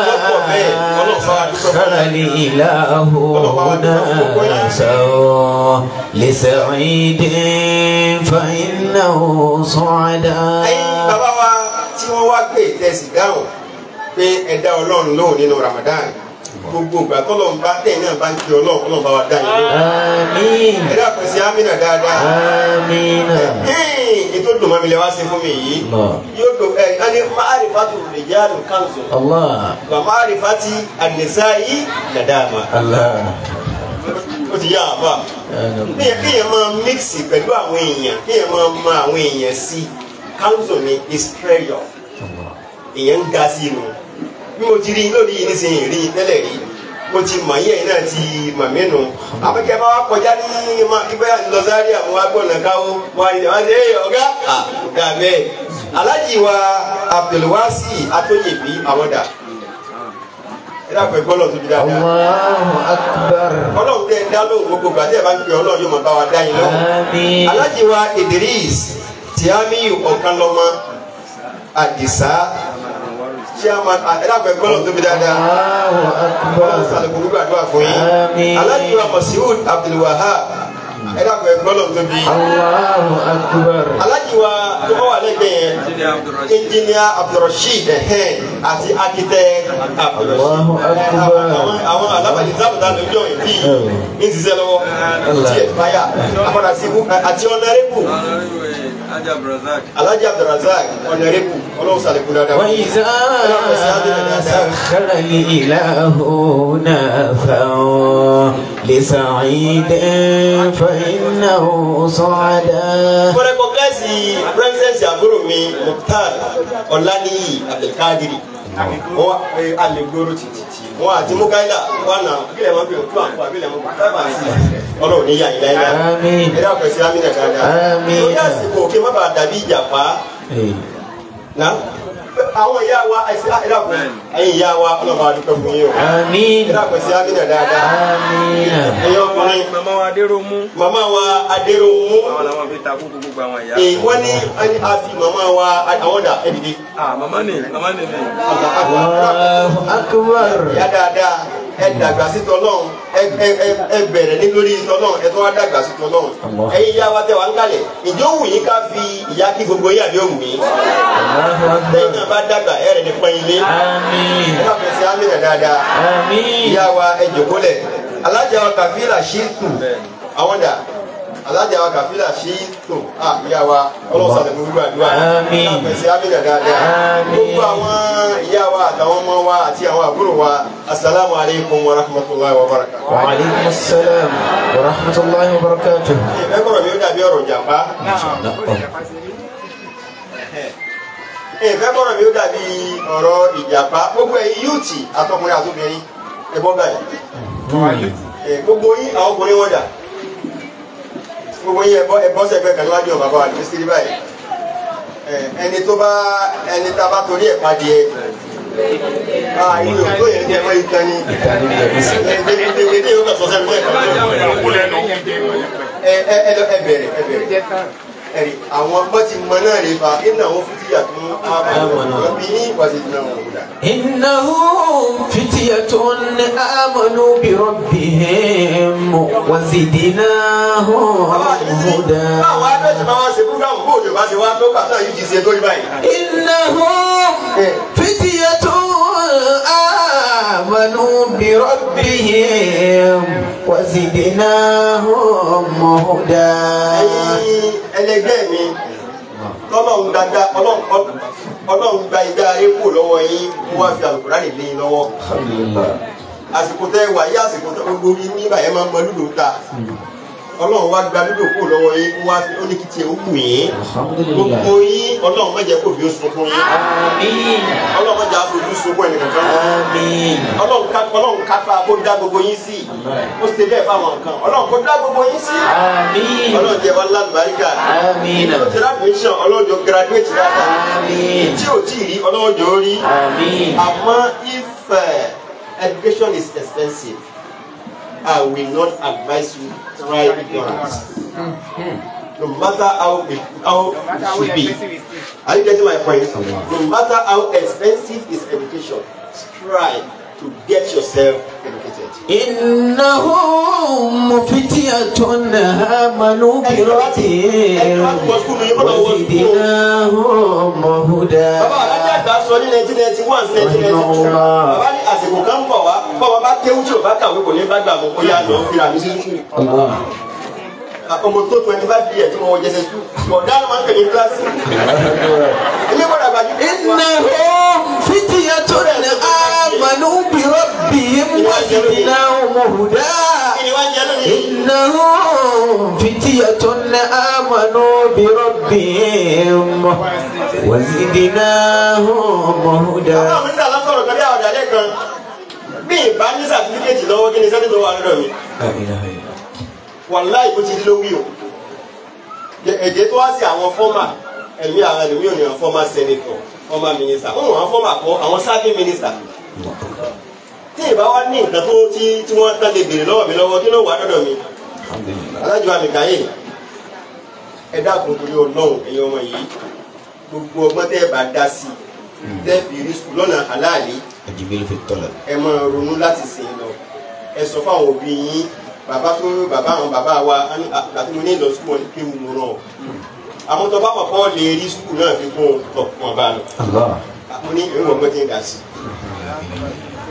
سخر الإله ناسا لسعيد فإنه ẹ̀yin سعداء bàbá wa tí wọ́n wá gbé ìtẹ̀sí dáhùn pé ẹ̀dá ọlọ́run lóhùn nínú ramadan gbogbo ìgbà tọ́lọ́run bá tẹ̀yìn náà bá ń kí ọlọ́run ọlọ́run bá wa dá yín lóhùn آمين ẹ̀dá kò sí amínà dáadáa آمين ẹ̀hìn ètò dùnmọ́ mi lè wá sí fún mi yìí الله yóò dùn ẹ̀ ẹ̀ ní máàrífàtù rìjálù kanzu الله wà máàrífàtì àdìsáyì nàdàmà الله ó ti yá àbá kéèyàn kéèyàn máa mixi pẹ̀lú àwọn èèyàn kéèyàn máa mọ àwọn èèyàn sí kanzu ni is treasure èèyàn ń ga sí inú bí mo ti rí lórí yìí nísìnyí rí tẹ́lẹ̀ rí mo ti mọ̀ yẹ́ yìí náà ti mọ̀ mí nù àmọ́kẹ́ bá wa kọjá ní ibẹ̀ lọ sáré àwọn agbọ̀nà káwó wọn ni wọn ṣe é ọ̀gá ọ̀gá bẹ́ẹ̀ alájì wa abdulwasi atóyèbí àwọn dà ẹ dàpọ̀ ẹgbọ́n lọ tóbi dáadáa الله أكبر ọlọ́run tẹ dá lóhùn gbogbo gbà tẹ́ ẹ bá ń pè ọlọ́run yóò máa bá wa dá yín lọ́wọ́ آمين alájì wa idris tiamiyu ọ̀kanlọ́mọ àdìsá chairman ẹ dàpọ̀ ẹgbọ́n lọ tóbi dáadáa الله ọlọ́run أكبر sàlùkù gbàdúrà fún yín Àmín. alájì wa masiud abdulwahab ẹ dàpọ̀ ẹgbọ́n lọ tóbi الله أكبر alájì wa tó bá wà lẹ́gbẹ̀ẹ́ yẹn jíde abdulrasheed engineer abdulrasheed ẹhẹn àti architect abdulrasheed Allahu Akbar. àwọn àwọn alábàdì sábàdà lójó ìdí ń ṣiṣẹ́ lọ́wọ́ tí ẹ fàyà àpàdà sí ibú àti ọ̀nàrẹ́bù honorable Alhaji Abdulrazak. alhaji abdulrasaq ọ̀nàrẹ́bù ọlọ́run sàlẹ̀kùn dáadáa. وإذا سخر الإله نافا لسعيد فإنه صعدا mo rẹ́kọ̀gẹ́sì pírẹ́sẹ̀sì àbúrò mi mukhtar ọ̀lànìyí abdulkadiri wọ́n wá pé alẹ́gbóró títí wọ́n àti mukaila wà náà kílẹ̀ máa bẹ̀rẹ̀ fún àǹfà bílẹ̀ mọ́ five and six ọlọ́run ní yàyí láyé láyé Àmín. ẹ̀rọ àpẹẹsẹ amínà dáadáa Àmín. lórí àsìkò kí má bàa dàbí ìjàpá Hey. náà àwọn ìyá wa ẹ̀sìn ẹ̀rọ àpẹẹsẹ ẹ̀yìn ìyá wa ọlọ́run àdúgbò fún yín o آمين ẹ̀rọ àpẹẹsẹ amínà dáadáa آمين ẹ̀yìn ọkùnrin Màmá wa Adéròmú. màmá wa adéròmù Àwọn làwọn fi takú gbogbo àwọn ìyá. ee wọ́n ní ẹni a fi màmá wa àwọn dà ẹ̀ dìde. Ah, màmá ni, màmá ni ni. الله أكبر ya dáadáa ẹ dàgbà sí tọlọ́run ẹ ẹ ẹ ẹ bẹ̀rẹ̀ ní lórí tọlọ́run ẹ tó wá dàgbà sí tọlọ́run Allah. ẹ̀yin ìyá wa tẹ wá ń kalẹ̀ ìjọ wù yín ká fi ìyá kí gbogbo yín àbí òwù yín الله lẹ́yìn أكبر náà bá dàgbà ẹ rẹ̀ ní pọ́n ilé آمين ẹ bá fẹsẹ̀ ámìnà dáadáa آمين ìyá wa ẹ jòkólẹ̀ alájà wa kàfílà ṣíìtù àwọn dà alájà wa kàfílà ṣíìtù à ìyá wa ọlọ́sàn àti gbogbo àdúrà Àmín. ẹ bá fẹsẹ̀ ámìnà dáadáa Àmín. gbogbo àwọn ìyá wa àtàwọn ọmọ wa àti àwọn àbúrò wa asalaamu alaykum wa rahmatulahi wa barakatuh. وعليكم السلام ورحمة الله وبركاته ìfẹ́ kọ̀rọ̀ mi ó dàbí ọ̀rọ̀ jàmbá ìfẹ́ kọ̀rọ̀ mi ó dàbí ọ̀rọ̀ ìjàmbá gbogbo ẹ̀yin yúùtì àtọkùnrin àtobìnrin ẹ̀bọ́ báyìí ẹ̀, gbogbo yín àwọn ọkùnrin wọn dà gbogbo yín ẹ̀bọ́ ẹ̀bọ́ sẹ́gbẹ́ kan níwájú ọ̀bà bá wà ní sírí báyìí ẹ̀, ẹni tó bá ẹni tá a bá torí ẹ̀ padì ẹ̀ ah ìlú tó yẹn jẹ́ mọ́ ìtàn ni ẹ̀ẹ́dẹ́gbẹ̀dẹ́ yóò kà sọ́sẹ́ mi ẹ ẹ ẹ lọ ẹ bẹ̀rẹ̀ ẹ bẹ̀rẹ̀ ẹ̀rí àwọn ọgbọ́n ti mọ náà rè fa iná àwọn fúdíyà tó ń àmọ́ bí ní ìpàdé náà wọ̀ wúdà. إنهم فتية آمنوا بربهم وزدناهم هدى àwọn abẹ́tẹ̀ máa wá ṣe fúgàmù bó òjò bá ṣe wá tó kàtà yìí ti ṣe tó rí báyìí. إنهم فتية آمنوا بربهم وزدناهم هدى ẹ̀yin ẹlẹgbẹ́ mi tọ́lọ́run gbàgbà ọlọ́run gba ìgbà ayé kù lọ́wọ́ yín wọ́n á fi àlùkùránì lé yín lọ́wọ́. الحمد لله àsìkò tẹ́ wà yí àsìkò tẹ́ gbogbo yín nígbà yẹn máa ń mọ lúdò ta ọlọ́run wá gba lúdò kù lọ́wọ́ yín wọ́n á fi ó ní kí tiẹ̀ ó wù yín. الحمد gbogbo لله yín ọlọ́run má jẹ́ kó bí ó sunkún yín آمين ọlọ́run má jẹ́ àfojú sunkún ẹnì kankan آمين ọlọ́run ká ọlọ́run kápá kó dá gbogbo yín sí ó ṣe bẹ́ẹ̀ fáwọn nǹkan ọlọ́run kó dá gbogbo yín sí آمين ọlọ́run jẹ́ wá lálùbáríkà آمين ó ti rábìnṣán ọlọ́run jọ graduate dáadáa آمين tí ò tí ì rí ọlọ́run jọ rí آمين àmọ́ if uh, education is expensive I will not advise you try ignorance no matter how it how it should be. Are you getting my point? No matter how expensive is education, strive to get yourself educated. إنهم فتية آمنوا بربهم وزدناهم هدى Bàbá Alájà àgbà sọ ní nineteen ninety one sí nineteen ninety two. Bàbá ní àsìkò kan ń bọ̀ wá. Bọ́ọ̀ bá kéwú tí ò bá kàwé kò ní bá gbà mọ́. Ó yà lọ fira mi sí sùkúrù. الله Ọmọ tó twenty five years tí mo wọ jẹsẹ̀ sùkúrù. Bọ̀dá ló máa ń pè ní kíláàsì. Ilé gbọ́dọ̀ àgbàjú. إنهم فتية آمنوا بربهم وزدناهم هدى Kí ni wá jẹ lónìí? إنهم فتية آمنوا بربهم وزدناهم هدى Àwọn mi ń dà lọ́sọ̀rọ̀ kan bí àwọn ọ̀dàlẹ̀ kan. Bí ìbá ní sàtífíkẹ́tì lọ́wọ́ kí ni sẹ́ni tó wà lọ́dọ̀ mi? لا إله إلا الله wàláì bó ti lówí o èdè tó wá sí àwọn fọ́mà ẹ̀mí àwọn ẹlòmíì ò ní àwọn fọ́mà sẹ́nitọ̀ fọ́mà mínísítà ó wọ́n àwọn fọ́mà kọ́ àwọn sáfì mínísítà tí ìbá wá ní nǹkan tó tí tí wọ́n tán lè béèrè lọ́wọ́ mi lọ́wọ́ kí ló wà lọ́dọ̀ mi الحمد لله alájọ àmì káyè ẹ dákun torí ọlọ́run ẹ̀yin ọmọ yìí gbogbo ọgbọ́n tẹ́ ẹ bá dá sí tẹ́ fi rí sùkúl lọ́nà àláàlí الجميل في الطلب ẹ máa ronú láti sìn lọ ẹ sọ fáwọn òbí yín bàbá tó bàbá àwọn bàbá wa á ní, "Ah, àti mo ní lọ sùkúl wọn ní kéwù mo rán ọ àwọn tó bá mọ̀ kọ́ lè rí sùkúl náà fi kún un tọ̀ wọn bá lọ الله mo ní ìwọ̀n ọgbọ́n tí ń dà sí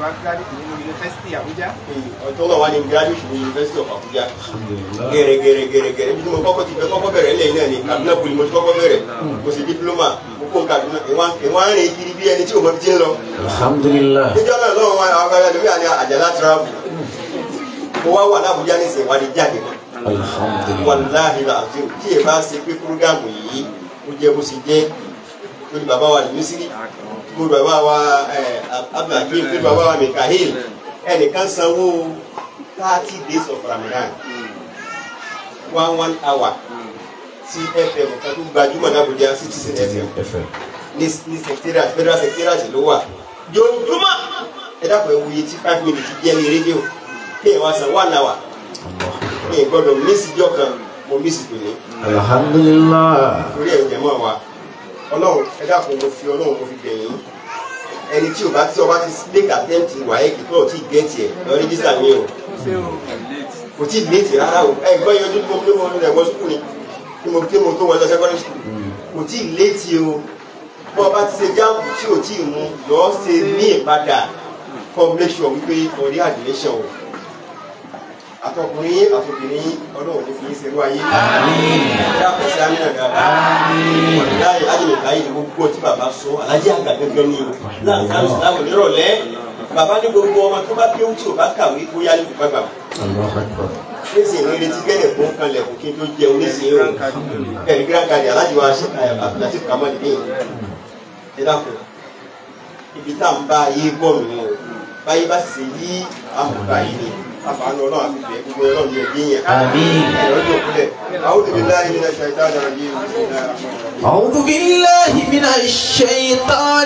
wá gíráàdì nínú yunifásitì Àbújá. ọjọ́ náà wà ní graduate ní University of Abuja gẹ̀rẹ́gẹ̀rẹ́ gẹ̀rẹ́gẹ̀rẹ́ bí mo kọ́kọ́ ti fẹ́ kọ́kọ́ bẹ̀rẹ̀ lẹ́yìn náà ni Kaduna poli mo ti kọ́kọ́ bẹ̀rẹ̀ mo sì diploma mo kó Kaduna ìwọ̀n rìn kiri bí ẹni tí o mọ fi ti ń lọ. alhamdulillah níjọ́ náà lọ́wọ́ wọn àwọn akẹ́kọ̀ọ́ lórí àní àjàlá travel mo wá wà ní Abuja ní ìsìn ìwádìí jáde mọ́ alhamdulillah wàláhi làásù tí ẹ bá ṣe pé fúrúgàmù yìí ó jẹ bó ṣe jẹ lórí bàbá wa lùmísírì lórí bàbá wa abdulhakeem lórí bàbá wa mikahil ẹnìkan sanwó thirty days of ramadan one one hour sí fm kan tó gbajúmọ̀ ní Abuja citizen fm FM ní ní secretariat federal secretariat ló wà jojúmọ́ ẹ dákun ẹ wuye tí five minutes jẹ́ ní rédíò kéèyàn wá san one hour mi ì gbọ́dọ̀ mísì jọ kan mo mísì tòní alhamdulillah torí ẹ̀ jẹ̀mọ́ wa ọlọ́run ẹ dákun mo fi ọlọ́run mo fi bẹ̀yìn ẹni tí o bá tí o bá ti make attempt wáyé kí tó o ti gẹ̀ẹ́tì ẹ̀ lọ rẹ́jísítà mi o kò tí ì léètì rárá o ẹ gbọ́ yẹn ojú tó mo mo lọ ẹ̀gbọ́n sukùl ni tí mo tí mo tó wọlé secondary school kò tí ì léètì o bọ́ ọ bá ti ṣe jáàmù tí o tí ì mú lọ́ọ́ ṣe ní ìpadà combination wípé ọ̀rí admission o àtọkùnrin àtọkùnrin ọlọ́run ní fi ń ṣerú ayé ẹ̀dá àkọsí amínà dáadáa ọ̀dáyé ájèlè báyìí ni gbogbo tí bàbá sọ alájẹ àgbà gẹ́gẹ́ ní o láǹtàrí ìsìlámù nírọ̀lẹ́ bàbá ní gbogbo ọmọ tó bá kéwú tí o bá kàwé kó yálé kó gbàgbà Allahu akbar nísìnyí ní retí gẹ́lẹ̀ fún kanlẹ̀ kó kí n tó jẹun nísìnyí o ẹ̀rí grand card alájẹ wa ṣe Abdulatif Kamal ní ẹ dákun ibi tá à ń bá ayé bọ̀ nù o báyé bá sì ṣe yí àmọ̀gbà yìí ni àfààní ọlọ́run àfi bẹ̀ẹ́ gbogbo ọlọ́run ní ẹbí yẹn. Àmín. ẹ̀rọ jò kúlẹ̀ a'udhu billahi minash shaitani rajim bismillahir rahmanir rahim. أعوذ بالله من الشيطان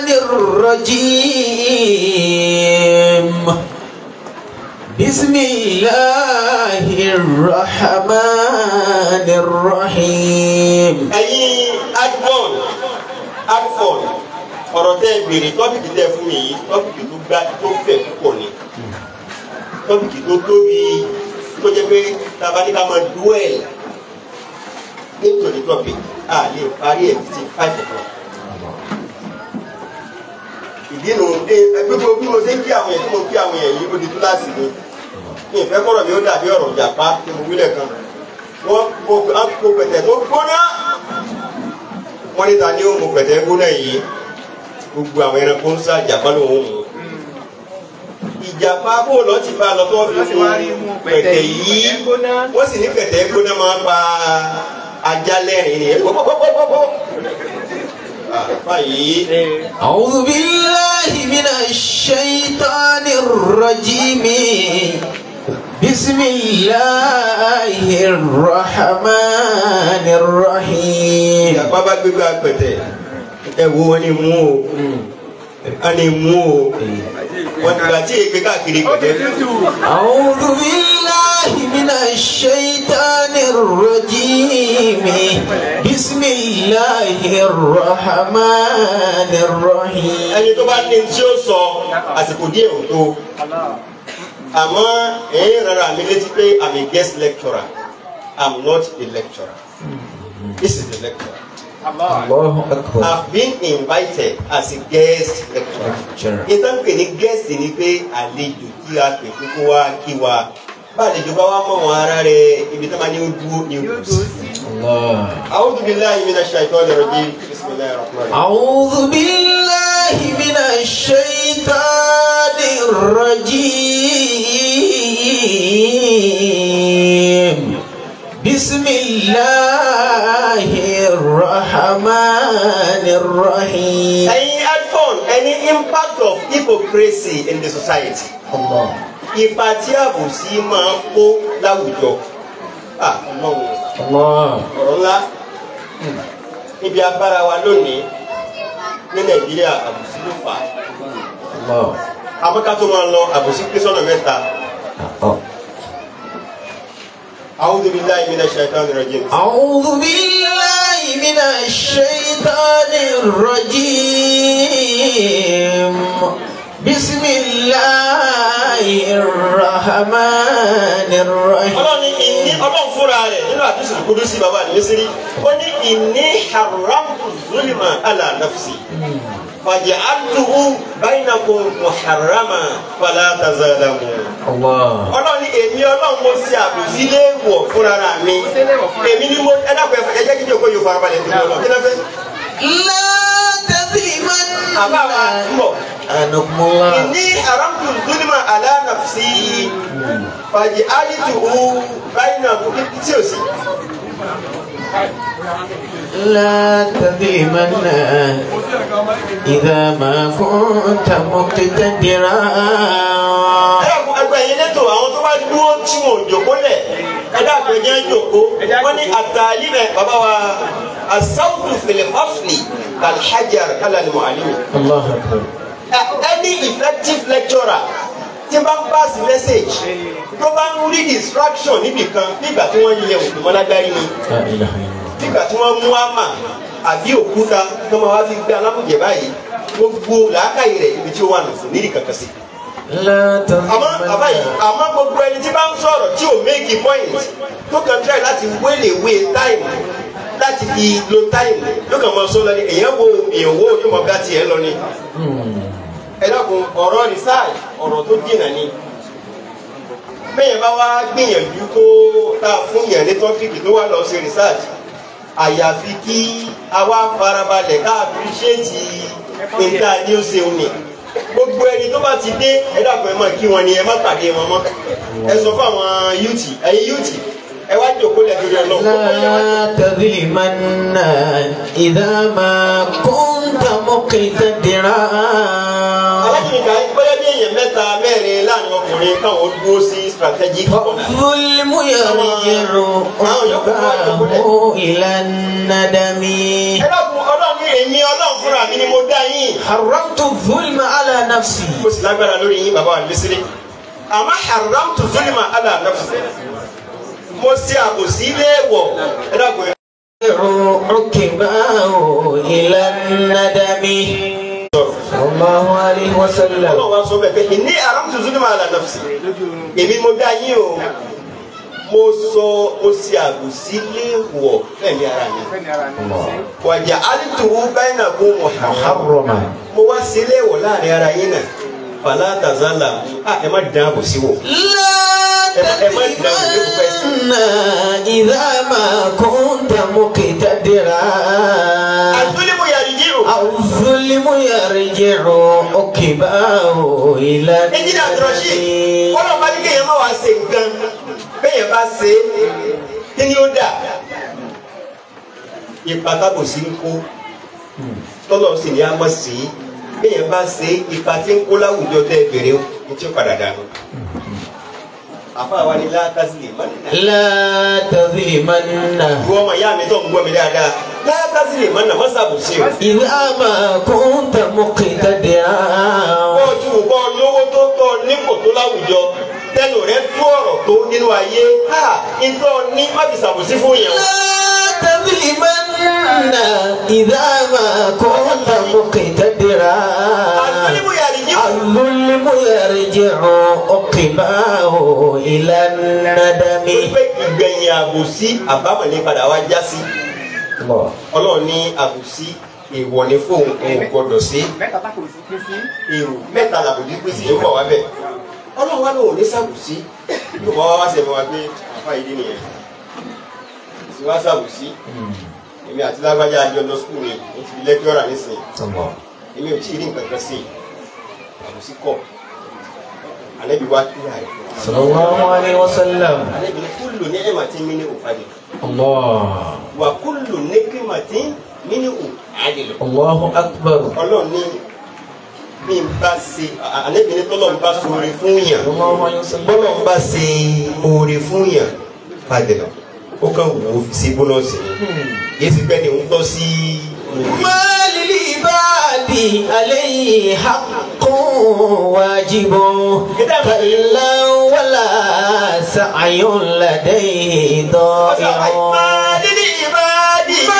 الرجيم بسم الله الرحمن الرحيم ẹ̀yin advon advon ọ̀rọ̀ tẹ́ ẹ béèrè tọ́pìkì tẹ́ ẹ fún mi yìí tọ́pìkì tó gbá tó fẹ̀ púpọ̀ ni tọ́pìkì tó tóbi tó jẹ́ pé tabaníkà máa duel nítorí topic a lè parí ẹ̀ títí five o'clock. ìdí nu ẹ gbogbo bí mo ṣe ń kí àwọn yẹn tí mo ń kí àwọn yẹn yìí ó di túláàsì ni mi ìfẹ́ kọ́rọ̀ mi ó dàbí ọ̀rọ̀ ìjàpá tí mo wílẹ̀ kan wọ́n mo pẹ̀tẹ̀ tó gbóná wọ́n ní ta ni ó mo pẹ̀tẹ̀ gbóná yìí gbogbo àwọn ẹranko ń sá ìjàpá ló ń mú ìjàpá bó lọ ti bá a lọ tó fi Wọ́n sì wá rí mú mú pẹ̀tẹ̀ pẹ̀tẹ̀ yìí, yìí pẹ̀tẹ̀ gbóná. wọ́n sì ní pẹ̀tẹ̀ gbóná máa ń pa ajá lẹ́rìn ni pọ́pọ́pọ́pọ́ báyìí أعوذ بالله من الشيطان الرجيم بسم الله الرحمن الرحيم ìjàpá bá gbégbé apẹ̀tẹ̀ ẹ wo wọn ni mú o wọn ni mú o wọn ti gbà tí ègbé káàkiri pẹ̀tẹ̀ أعوذ بالله من الشيطان الرجيم بسم الله الرحمن الرحيم ẹni tó bá ní tí ó sọ àsìkò díẹ̀ ò tó àmọ́ ẹ̀yin rárá mi létí pé i'm a guest lecturer i'm not a lecturer this is the lecturer الله أكبر i've been invited as a guest lecturer Sure. ìtàn pè ní guest ni pé àlejò tí a pè pé kó wá kí wa bá àlejò bá wá mọ̀ wọn ara rẹ̀ ibi tó máa ní ó dúró ní yóò òkú dúró sí. sí. الله a'udhu billahi minash shaitani rajim bismillahir rahmanir rahim. أعوذ بالله من الشيطان الرجيم بسم الله الرحمن الرحيم ẹ̀yin headphone any impact of hypocrisy in the society الله ipa tí àbòsí máa ń kó láwùjọ Ah, Ọlọ́run الله ọ̀rọ̀ ńlá níbi agbára wa lónìí ní nàìjíríà àbòsí ló fà á الله àmọ́ká tó máa lọ àbòsí pín sọ́nà mẹ́ta آه. a'udhu billahi minash shaitani rajim أعوذ بالله من الشيطان الرجيم بسم الله الرحمن الرحيم ọlọ́run ní ìní ọlọ́run fúnra rẹ̀ nínú àdúsù kúdú sí bàbá ní mísírí ó ní ìní haramtu zulma ala nafsi faj'altuhu bainakum muharrama fala tazalamu. Allah. ọlọ́run ní èmi ọlọ́run mo ṣe àbòsí léèwọ̀ fúnra mi èmi ni mo ẹ dákun ẹ jẹ́ kí ni òkú yóò farabalẹ̀ níbi ọlọ́run kí ló fẹ́. لا تظلمن àbá wa ń bọ̀. أنكم الله inni haramtu zulma ala nafsi faj'altuhu bainakum tí o sì. لا تظلمن إذا ما كنت مقتدرا ẹ̀rọ ẹgbẹ́ yẹn lẹ́tọ̀ àwọn tó bá dúró tí wọn ò jòkó lẹ̀ ẹ̀dá àpẹjẹ jòkó wọ́n ní àtàlí rẹ̀ bàbá wa asáwùdù fèlè fáfìlì alhajar kálánì mọ̀álìmì. الله أكبر any effective lecturer tí bá ń pass message tó bá ń rí distraction níbì kan nígbà tí wọ́n yẹ òkú mọ́lágbárí ni لا إله إلا الله nígbà tí wọ́n mú àmà àbí òkúta tó máa wá fi gbé alámùjẹ báyìí gbogbo làákàyè rẹ̀ ibi tí ó wà nù fún nídìí kankan sí لا àmọ́ bàbá yìí تظلمن àmọ́ gbogbo ẹni tí bá ń sọ̀rọ̀ tí ò make a point tó kàn try láti wéle wé time láti fi lo time yóò kàn máa sọ lọ ní èèyàn wo èèyàn wo yóò máa bá tiẹ̀ lọ ni ẹ dákun ọ̀rọ̀ research ọ̀rọ̀ tó dènà ni bẹ́ẹ̀ bá wá gbìyànjú tó tá a fún yàn ní tọ́pìkì tó wà lọ sí research àyàfi kí a wá farabalẹ̀ ká appreciate níta ní ó ṣeun ni gbogbo ẹni tó bá ti dé ẹ dàpọ̀ ẹ máa kí wọn ni ẹ má pàdé wọn mọ́ ẹ sọ fún àwọn yúùtì ẹ̀yin yúùtì ẹ wá jòkó lẹ́tọ́rí ọlọ́run لا تظلمن إذا ما كنت مقتدرا alájùmí kan bóyá bí èèyàn mẹ́ta mẹ́rin láàrin ọkùnrin káwọn dúró sí strategic corner. الظلم يرجع عقباه إلى الندم ẹ dákun ọlọ́run ní èmi ọlọ́run fúnra mi ni mo dá yín. حرمت الظلم على نفسي mo sì lágbára lórí yín bàbá wa lẹ́sẹ̀rẹ́ àmọ́ haramtu zulma ala nafsi mo ṣe àbòsí léèwọ̀ ẹ dákun ẹ عقباه إلى الندم صلى الله عليه وسلم ọlọ́run wa sọ bẹ́ẹ̀ pé ìní haramtu zulma ala nafsi èmi mo dá yín o mo sọ mo ṣe àbòsí léèwọ̀ fẹ̀mí ara mi fẹ́ni ara ní ṣe. wàjà alituwu bainakum muharram محرما mo wá sí léèwọ̀ láàrin ara yín náà fàlà tàzálà ẹ má dán àbòsí wò. لا تظلمن إذا ما كنت مقتدرا àtúndínmù yàrá ìjírò. الظلم يرجع عقباه إلى ẹnjìnà àtúrọ̀ṣì الندم kọ́lọ̀ bá ní kéèyàn má wá ṣe nǹkan kéèyàn bá ṣe é kí ni ó dà ipa tábòsí ń kó tọ́lọ̀ sì ní a mọ̀ sí kéèyàn bá ṣe é ipa tí ń kó láwùjọ tẹ́ bèrè ó ní tí ó padà dànù. àfa wa ni látàzìlì mọ́nà. لا تظلمن ìwọ ọmọ ìyá mi tó ń gbọ́ mi dáadáa látàzìlì mọ́nà má ṣàbòsí o. إذا ما كنت مقتدرا bọ́ọ̀jú bọ́ lówó tó tọ́ nípò tó láwùjọ tẹnu rẹ tú ọ̀rọ̀ tó nínú ayé ha ìtọ́ ní má fi ṣàbòsí fún yẹn o. لا تظلمن إذا ما كنت مقتدرا àtúndínmù yàrá ìjírò. الظلم يرجع عقباه إلى الندم pé ìgbẹ̀yìn àbòsí àbámọ̀ ní padà wá já sí الله ọlọ́run ní àbòsí èèwọ̀ ní fóun òun gbọdọ̀ sí mẹ́ta tá kò sí pín sí. èrò mẹ́ta làbòjú pé sí yóò bọ̀ wá bẹ̀ ọlọ́run wá lóun ní sàbòsí yóò bá wá wá sẹ́mi wá pé àfa ìdí nìyẹn sì wá sàbòsí èmi àti lágbájá àjọ lọ skul ni mo ti di lẹ́kítọ́rà nísìnyí الله èmi ò tí ì rí nǹkan kan sí i àbòsí kọ̀ àlẹ́bí wá kíyà rẹ̀ fún wa صلى الله عليه وسلم àlẹ́bí ní kúlù ní ẹ̀mà tí mi ní òfàdé الله wà kúlù ní kíma tí mi ní òfàdé lọ. الله أكبر ọlọ́run ní bí n bá ṣe àlẹ́bí ní tọ́lọ́ n bá ṣe oore fún yàn صلى الله عليه وسلم bọ́lọ̀ n bá ṣe oore fún yàn fàdé lọ ó kàn wò ó fi sí bónọ́ọ̀sì ni yéé ti gbẹ́ ni ń tọ́ sí oore. ما للعباد عليه حق واجب كلا ولا سعي لديه ضائع máa nílí ìbáàdì. ما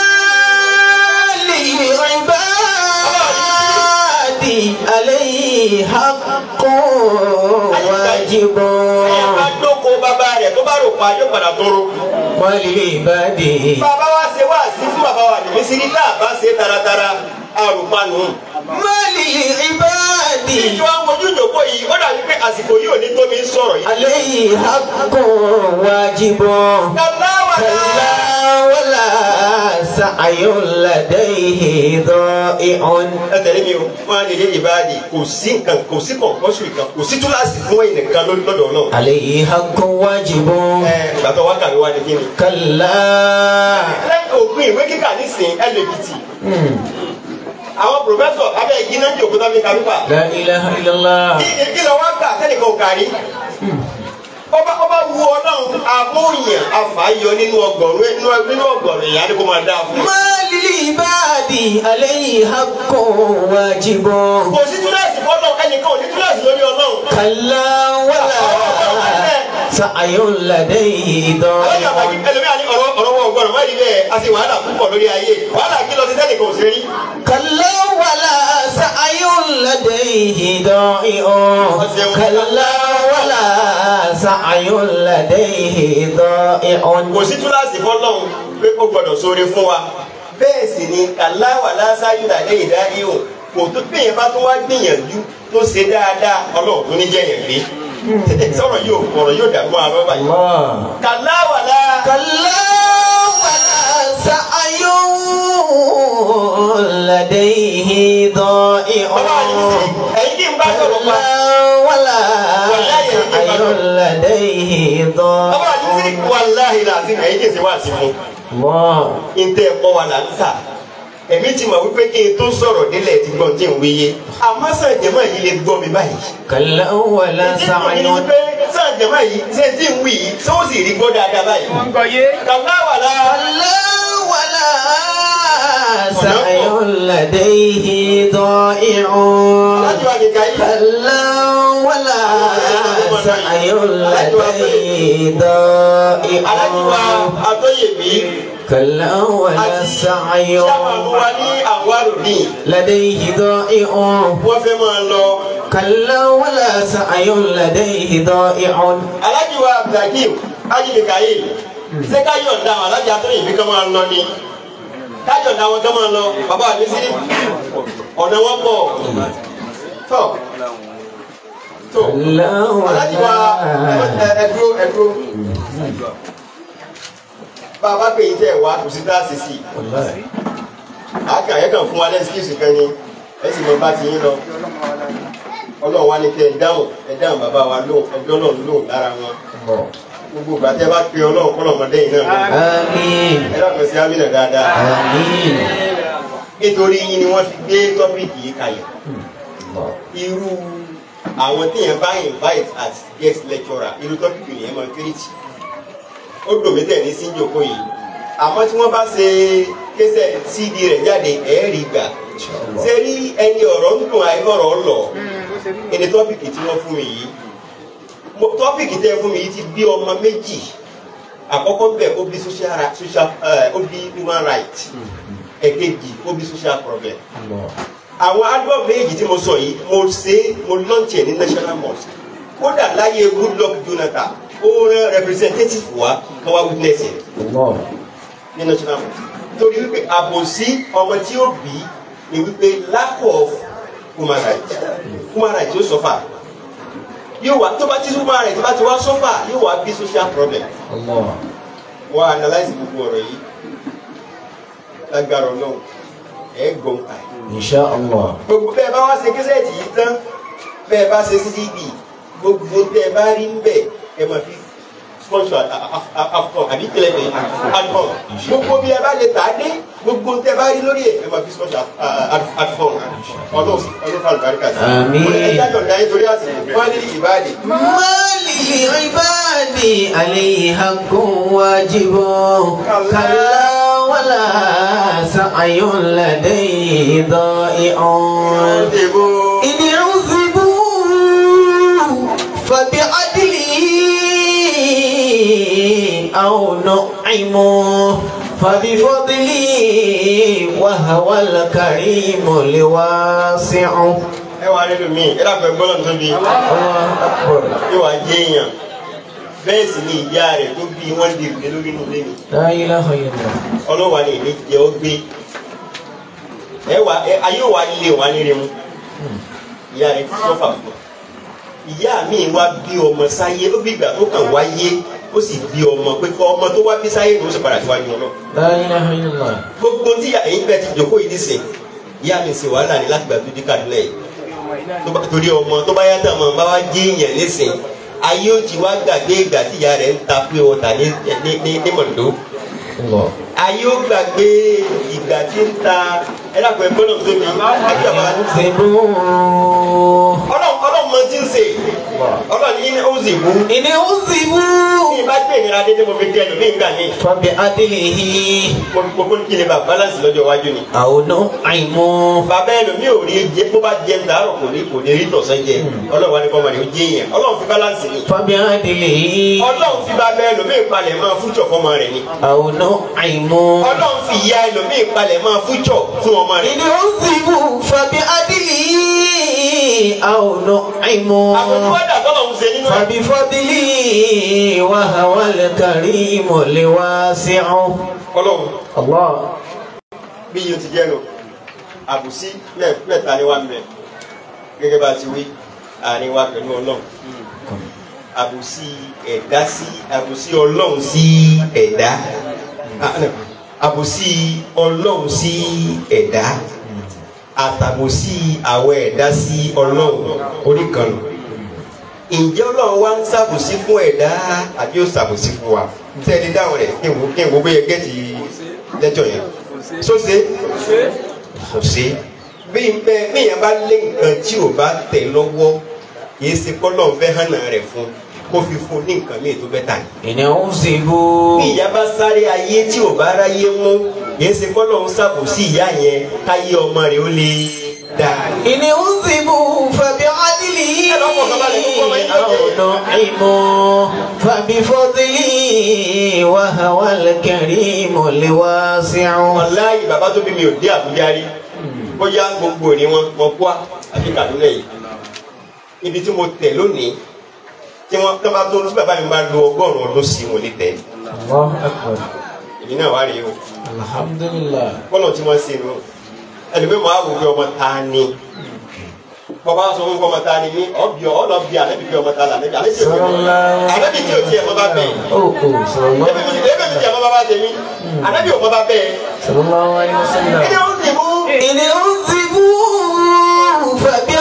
للعباد عليه حق واجب ẹ bá dóko bàbá rẹ̀ tó bá rò pa yóò padà tóró. وللعباد bàbá wa ṣe wá sí fún bàbá wa ní mísírì tá a bá ṣe taratara àrùpanu. mali ibadi ìjọ mojú ìjòkó yìí ó dàbí pé àsìkò yìí ò ní tómi ń sọ̀rọ̀ yìí. alayhi haqqun wajibun kàláwà kalla wala sa'yun ladayhi da'i'un ẹ tẹ̀lé mi o wọn á nílé ìbáàdì kò sí nǹkan kò sí kọ̀ǹkọ́sù kan kò sí túláàsì fún ẹ̀yìn nìkan lọ́dọ̀ náà. alayhi haqqun wajibun ẹ gbàtọ̀ wá kàwé wá ní kíni. kalla lẹ́yìn òpin ìwé kíkà nísìnyí lbt àwọn pòfẹ́sọ̀ abẹ́ igi náà jòkó tó fi ka pípa. la ilaha illallah kí kí lọ wá kà sẹ́nìkan ò kárí. ọba ọba wu ọlọ́run amóyàn afàáyọ nínú ọgọ́rùn nínú nínú ọgọ́rùn èèyàn ni kò máa dáa fún un. mali ibadi alayhi haqqun wajibun kò sí túláàsì fọlọ́ ẹnìkan ò ní túláàsì lórí ọlọ́run. kalla wala sa'yun ladayhi alájà àbájí da'i'un ẹlòmíà ní ọ̀rọ̀ ọ̀rọ̀ wọn ọgbọ́n wọ́n rí bẹ́ẹ̀ a sì wàhálà púpọ̀ lórí ayé wàhálà kí lọ sí sẹ́nìkan ò sí rí. كلا ولا سعي لديه ضائع كلا ولا سعي لديه ضائع kò sí túláàsì fọlọ́run pé ó gbọ́dọ̀ sóore fún wa bẹ́ẹ̀ sì ni kàláwà lásáyù làdé ìdáyé o kò tó bẹ́ẹ̀ bá tó wá gbìyànjú tó ṣe dáadáa ọlọ́run tó ní jẹ́yàn gbé sọ̀rọ̀ yóò ọ̀rọ̀ yóò dàgbọ́ àrọ́ báyìí الله kàláwà lá كلا ولا سعي لديه ضائع bàbá wa ní sísè ẹ̀yin kí n bá sọ̀rọ̀ pa كلا ولا سعي لديه bàbá wa ní sísè ضائع wàláhì làásì ẹ̀yin kì í ṣe wá sí fún الله ntẹ ẹ̀kọ́ wa là ń tà èmi ti mọ̀ wípé kí n tó sọ̀rọ̀ délẹ̀ ti gbọ́n tí ń wéye àmọ́ sàn jẹ́mọ̀ yìí lè gbọ́ mi báyìí. كلا ولا سعي sàn jẹ́mọ̀ yìí ṣé tí ń wí yìí ṣé ó sì rí gbọ́ dáadáa báyìí. wọ́n ń gbọ́ yé. kàlá wà lá. كلا ولا سعي لديه ضائع alájọ àgbèkà yìí. كلا ولا سعي لديه ضائع alájọ àtọ́yèmí. كلا ولا سعي sábàbù wa ní àwárò ní. لديه ضائع wọ́n fẹ́ máa lọ. كلا ولا سعي لديه ضائع alájọ abdulhakeem ajibika yìí. ṣé ká yọ̀ǹda àwọn alájọ àtọ́yèmí kan máa lọ ni. ká yọ̀ǹda wọn kan máa lọ. bàbá mi sí ọ̀nà wọn pọ̀. tọ́ tó. كلا alájí wa ولا ẹ- ẹ dúró ẹ dúró bá a bá pè yín tẹ ẹ wá kò sí dá sí sí والله àkà ẹ kàn fún wa lẹ́sìkìsì kan ni ẹ sì mọ bá ti yín lọ ọlọ́run wa ni kẹ ẹ dáhùn ẹ dáhùn bàbá wa lóhùn ẹ dọ́nà lóhùn lára wọn الله gbogbo ìgbà tẹ bá pe ọlọ́run kọ́ lọ́mọdé yìí náà lọ آمين ẹ dàgbẹ́ sí amínà dáadáa آمين nítorí yín ni wọ́n fi gbé tọ́pìkì yìí kalẹ̀ الله irú àwọn téèyàn bá invite as guest lecturer irú tọ́pìkì nìyẹn máa kérésì ó dùn mí tẹ̀ ní síjòkó yìí àmọ́ tí wọ́n bá ṣe késẹ̀ cd rẹ̀ jáde ẹ̀ẹ́rì gbà ṣe rí ẹni ọ̀rọ̀ ń dùn àìfọ̀rọ̀ lọ ẹni tọ́pìkì tí wọ́n fún mi yìí Mo- tọ́pìkì tẹ́ fún mi yìí ti bí ọmọ méjì àkọ́kọ́ bẹ̀ ó bí social ra- social eh, ó bí human right ẹ̀kejì ó bí social problem الله àwọn album méjì tí mo sọ yìí mo ṣe mo launch ẹ ní national mosque kódà láyé goodluck jonathan ó rán representative wa kí wọ́n witness ẹ̀ الله ní national mosque torí wípé àbòsí ọmọ tí ó bí ni wípé lack of human rights human rights yóò suffer yóò wá tó bá tí human rights bá ti wá suffer yóò wá bí social problem الله wọ́n analyse gbogbo ọ̀rọ̀ yìí lágbára ọlọ́run ẹ̀ gbọ́n pa ẹ̀ إن شاء الله gbogbo bẹ́ẹ̀ bá wá ṣe kẹsẹ̀tì yìí tán bẹ́ẹ̀ bá ṣe ccd gbogbo bẹ́ẹ̀ bá rí ń bẹ̀ ẹ máa fi sponsor afcon àbí tẹlẹfẹ adfọn gbogbo bí ẹ bá lè tà á dé gbogbo tẹ́ bá rí lórí ẹ ẹ máa fi sponsor adfọn ọdún ọdún fún àlùbáríkà sí. Àmín. ẹ jájọ dá yín torí àsìkò wọn ní ìbáàdì. ما للعباد عليه حق واجب كلا ولا سعي لديه ضائع إن عذبوا فبعدله أو نعموا فبفضله وهو الكريم الواسع ẹ wà nínú mi ẹ dàpọ̀ ẹgbọ́n náà tóbi الله أكبر yóò wá jẹ́ èèyàn bẹ́ẹ̀ sì ni ìyá rẹ̀ tó bí wọ́n di ìrùlé lórí inú ilé mi. لا إله إلا الله ọlọ́wà ni èmi jẹ́ ó gbé ẹ wà ẹ ayé wa lé wa nílé mu ìyá rẹ ti sọ́fà fún un ìyá mi wá bí ọmọ sáyé ó bí ìgbà tó kàn wáyé ó sì bí ọmọ pé kọ́ ọmọ tó wá bí sáyé ló sì padà síwájú ọlọ́ La ilaha illallah. gbogbo tí ẹ̀yin bẹ́ẹ̀ ti jòkó yìí nísìn ìyá mi sì wàhálà ní láti gbà tó dé Kaduna yìí tó bá- torí ọmọ tó bá yàtọ̀ ọmọ bá wá jẹ́ èèyàn nísìn ayé ó ti wá gbàgbé ìgbà tí ìyá rẹ̀ ń ta pé ọ̀tà ní ní ní ní Mọ̀ndó Allah. ayé ó gbàgbé ìgbà tí ń ta ẹ dàpọ̀ ẹgbẹ́ náà tó mi àti àbá Zibu. ọlọ́run ọlọ́run mọ tí ń sè ọlọ́run ní ó sì wú Ini uzibu. ní ìbá gbé ìnira dédé mo fi dé ẹnu ní ìgbà ní Fabi adilihi. gbogbo ní kí ni bá balance lọ́jọ́ iwájú ni. Auno aimu. bàbá ẹlòmíì ò rí jẹ bó bá jẹ ń dàárọ̀ kò ní kò ní rí tọ̀sán jẹ ọlọ́run wa ní kọ́ ọmọdé ó jẹ yẹn ọlọ́run fi balance ni Fabi adilihi. ọlọ́run fi bàbá ẹlòmíì palẹ̀ máa fújọ fọmọ rẹ̀ ni Auno aimu. ọlọ́run fi ìyá ẹlòmíì palẹ̀ máa fújọ fún ọmọ rẹ̀ Ini uzibu. Fabi adilihi. Auno aimu. àbùkù wádà tọ́lọ́run ṣe nínú ẹ̀ Fabi fadli. Wahawal karimu liwasi'u. ọlọ́run Allah. bí yóò ti jẹ́ lọ àbùsí mẹ́- mẹ́ta ni wà ń bẹ gẹ́gẹ́ bá a ti wí àárín wa pẹ̀lú ọlọ́run àbùsí ẹ̀dá sí àbùsí ọlọ́run sí ẹ̀dá Ah, no. àbùsí ọlọ́run sí ẹ̀dá àtàbùsí àwọn ẹ̀dá sí ọlọ́run orí kan nù ǹjẹ́ ọlọ́run wá ń ṣàbùsí fún ẹ̀dá àbí ó ṣàbùsí fún wa tẹ́lẹ̀ dáhùn rẹ̀ kí n wo kí n wo bóyá gẹ́tì lẹ́jọ́ yẹn sóse kò sí bí n bẹ bíyàn bá lé nǹkan tí ò bá tẹ̀ lọ́wọ́ kìí ṣe kọ́lọ́ fẹ́ hànà rẹ̀ fún kó fi fún ní nǹkan míì tó bẹ́ tà ní. Ini uzibu. bí ìyá bá sáré ayé tí ò bá ráyé mú kìí ṣe kọ́lọ́ ń ṣàbòsí ìyá yẹn káyé ọmọ rẹ̀ ó lè dà. Ini uzibu fabi adilihi Ẹ lọ́pọ̀ kan balẹ̀ kó kọ́ ọmọ yín tó jẹ́. Auno aimu fabi fadli wa hawal karimu liwasi'u wàláyé bàbá tó bí mi ò dé Àbújá rí bóyá gbogbo òní wọn mọ kúà àbí Kaduna yìí ibi tí mo tẹ̀ lónìí tí wọ́n tó bá tó tí bàbá mi bá lo ọgọ́rùn-ún ọdún sí mo lè tẹ̀ Allahu akbar èmi náà wá rí o Alhamdulillah kọ́nà tí wọ́n ṣe nù ẹlòmíì máa wò pé ọmọ ta ni bọ́bá sọ fún ọmọ ta ni mí ọ̀bì ọ̀nà bí alẹ́bí pé ọmọ ta là alẹ́bí alẹ́bí tí o alẹ́bí tí o tiẹ̀ mọ́ bá bẹ́ẹ̀ Oh oh sallallahu ẹbí mi ẹbí mi tiẹ̀ mọ́ bá bá tẹ̀ mí alẹ́bí ò mọ́ bá bẹ́ẹ̀ sallallahu alaihi wasallam ẹni ó ti mú Ini uzibu fabi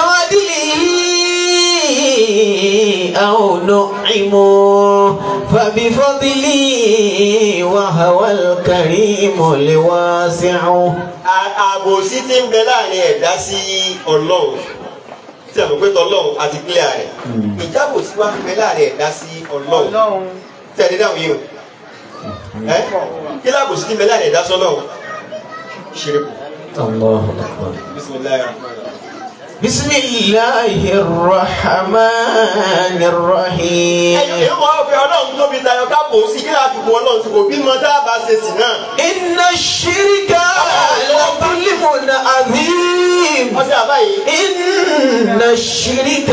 adilihi Auno aimu fabi fadli wa hawal karimu liwasi'u A- àbòsí tí ń bẹ láàrin ẹ̀dá sí ọlọ́run tí a mọ̀ pé tọ́lọ́run àti kílẹ̀ rẹ̀ ìjábòsí wa ń bẹ láàrin ẹ̀dá sí ọlọ́run Ọlọ́run. tẹ̀lé dáhùn yìí o ẹ́ kí láàbòsí tí ń bẹ láàrin ẹ̀dá sọ́lọ́run ṣeré kù Allahu akbar bisimilayi rahman rahim. بسم الله الرحمن الرحيم ẹ̀yin èèyàn máa ń pe ọlọ́run tóbi tayọ káàbò sí kí láti bu ọlọ́run sí kò bímọ tá a bá ṣe sí náà. إن الشرك لظلم عظيم ọsẹ àbáyé إن الشرك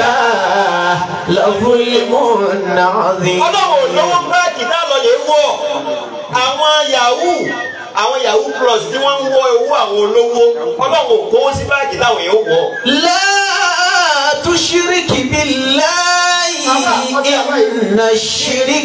لظلم عظيم ọlọ́run ò lówó báàgì náà lọ lè wọ̀ àwọn yahoo àwọn yahoo plus tí wọ́n ń wọ owó àwọn olówó ọlọ́run ò kówó sí báàgì táwọn èèyàn wọ̀. لا تشرك بالله إن الشرك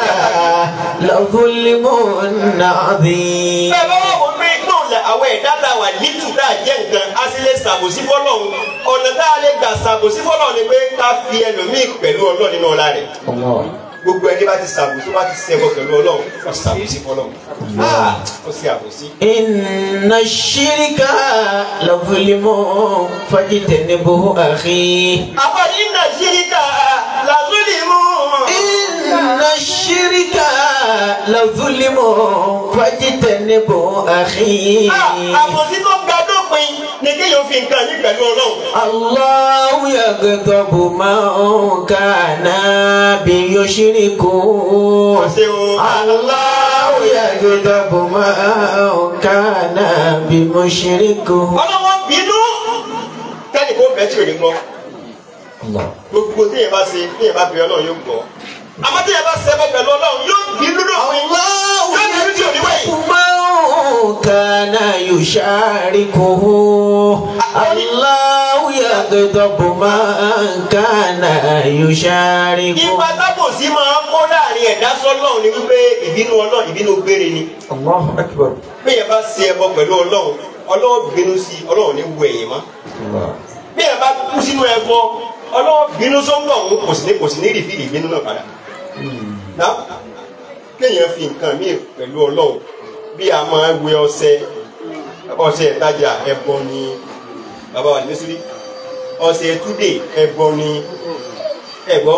لظلم عظيم bẹ́ẹ̀ bá wà wọ́n pé náà lẹ àwọn ẹ̀dá tá a wà lítù tá a jẹ́ nǹkan á sì lè ṣàbòsí fọlọ́run ọ̀nà tá a lè gbà ṣàbòsí fọlọ́run ni pé ká fi ẹlòmíì pẹ̀lú ọlọ́run nínú ọlá rẹ̀. الله gbogbo ẹni bá ti ṣàbòsí bá ti ṣẹbọ pẹ̀lú ọlọ́run ó ṣàbòsí fọlọ́run Ah, ó ṣe àbòsí. إن الشرك لظلم فاجتنبه أخي àbọ̀dé iná ṣíríkà làzúlì mú. إن الشرك لظلم فاجتنبه أخي àbòsí tó ga dópin ni kéèyàn fi nǹkan yí pẹ̀lú ọlọ́run. الله يغضب من كان بيشرك ṣe o. الله يغضب من كان بمشرك ọlọ́wọ́ bínú kẹ́ni kó bẹ́ẹ̀ tí ò ní gbọ́. الله gbogbo téèyàn bá ṣe téèyàn bá bí ọlọ́run yóò gbọ́. àmọ́ téèyàn bá ṣẹbọ pẹ̀lú ọlọ́run yóò bínú dópin. الله yóò bínú tí ò ní wẹ̀yìn. يغضب من كان يشاركه الله يغضب من كان يشاركه ipa tábòsí máa ń kó láàrin ẹ̀dá sọ́lọ́run ni wípé ìbínú ọlọ́run ìbínú gbére ni الله أكبر bẹ́ẹ̀ bá ṣe ẹbọ pẹ̀lú ọlọ́run ọlọ́run bínú sí ọlọ́run ní wù ẹ̀yìn mọ́ الله bẹ́ẹ̀ bá kú sínú ẹbọ ọlọ́run bínú sọ́ńdọ̀ ọ̀hún kò sí ní kò sí ní rìfìlì ìbínú náà padà ná kéèyàn fi nǹkan míì pẹ̀lú ọlọ́run bí a máa wẹ ọṣẹ ọṣẹ ìtajà ẹbọ ni bàbá wa ní sírí ọṣẹ túdè ẹbọ ni ẹgbọ́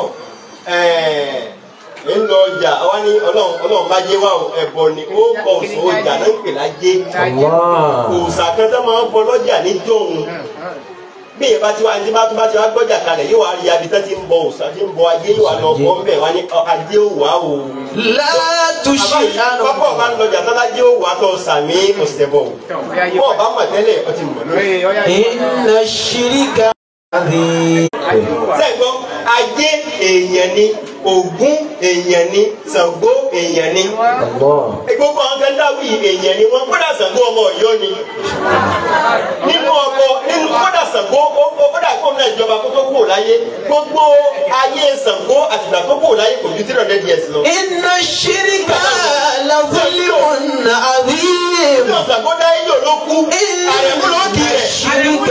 ń lọ ọjà àwa ní ọlọ́run ọlọ́run bá jẹ́ wá o ẹbọ ni ó kọ òsùn ọjà náà ń pè lájẹ́ الله òòsà kan tó máa ń bọ lọ́jà níjọ́ òun bí èèyàn bá ti wá ní bá tó bá ti wá gbọ́jà kalẹ̀ yóò wá rí abi tó ti ń bọ òòsà tí ń bọ ajé yóò wá lọ bọ́ ń bẹ̀ wá ní ọ, ajé ò wá o. لا àbáyé pápá ọba ń تشيء lọjà tó lájé ò wá tó sàmì ọ̀sẹ̀ bọ̀ o. bọ́ ọba mọ̀ tẹ́lẹ̀ ọ ti mọ̀ lórí. إن الشرك عظيم sẹ́gbọ́n ajé èèyàn ni ògún èèyàn ni ṣàngó èèyàn ni. الله gbogbo àwọn kan dáwì èèyàn ni wọ́n kódà ṣàngó ọmọ ọ̀yọ́ ni. nínú ọkọ nínú kódà Ṣàngó ó ó- kódà kó náà ìjọba kó tó kúrò láyé gbogbo ayé Ṣàngó àtìgbà tó kúrò láyé kò ju three hundred years lọ. إن الشرك لظلم عظيم nínú Ṣàngó dáyé yóò ló kú àrẹ̀mú ló kì í rẹ̀. الشرك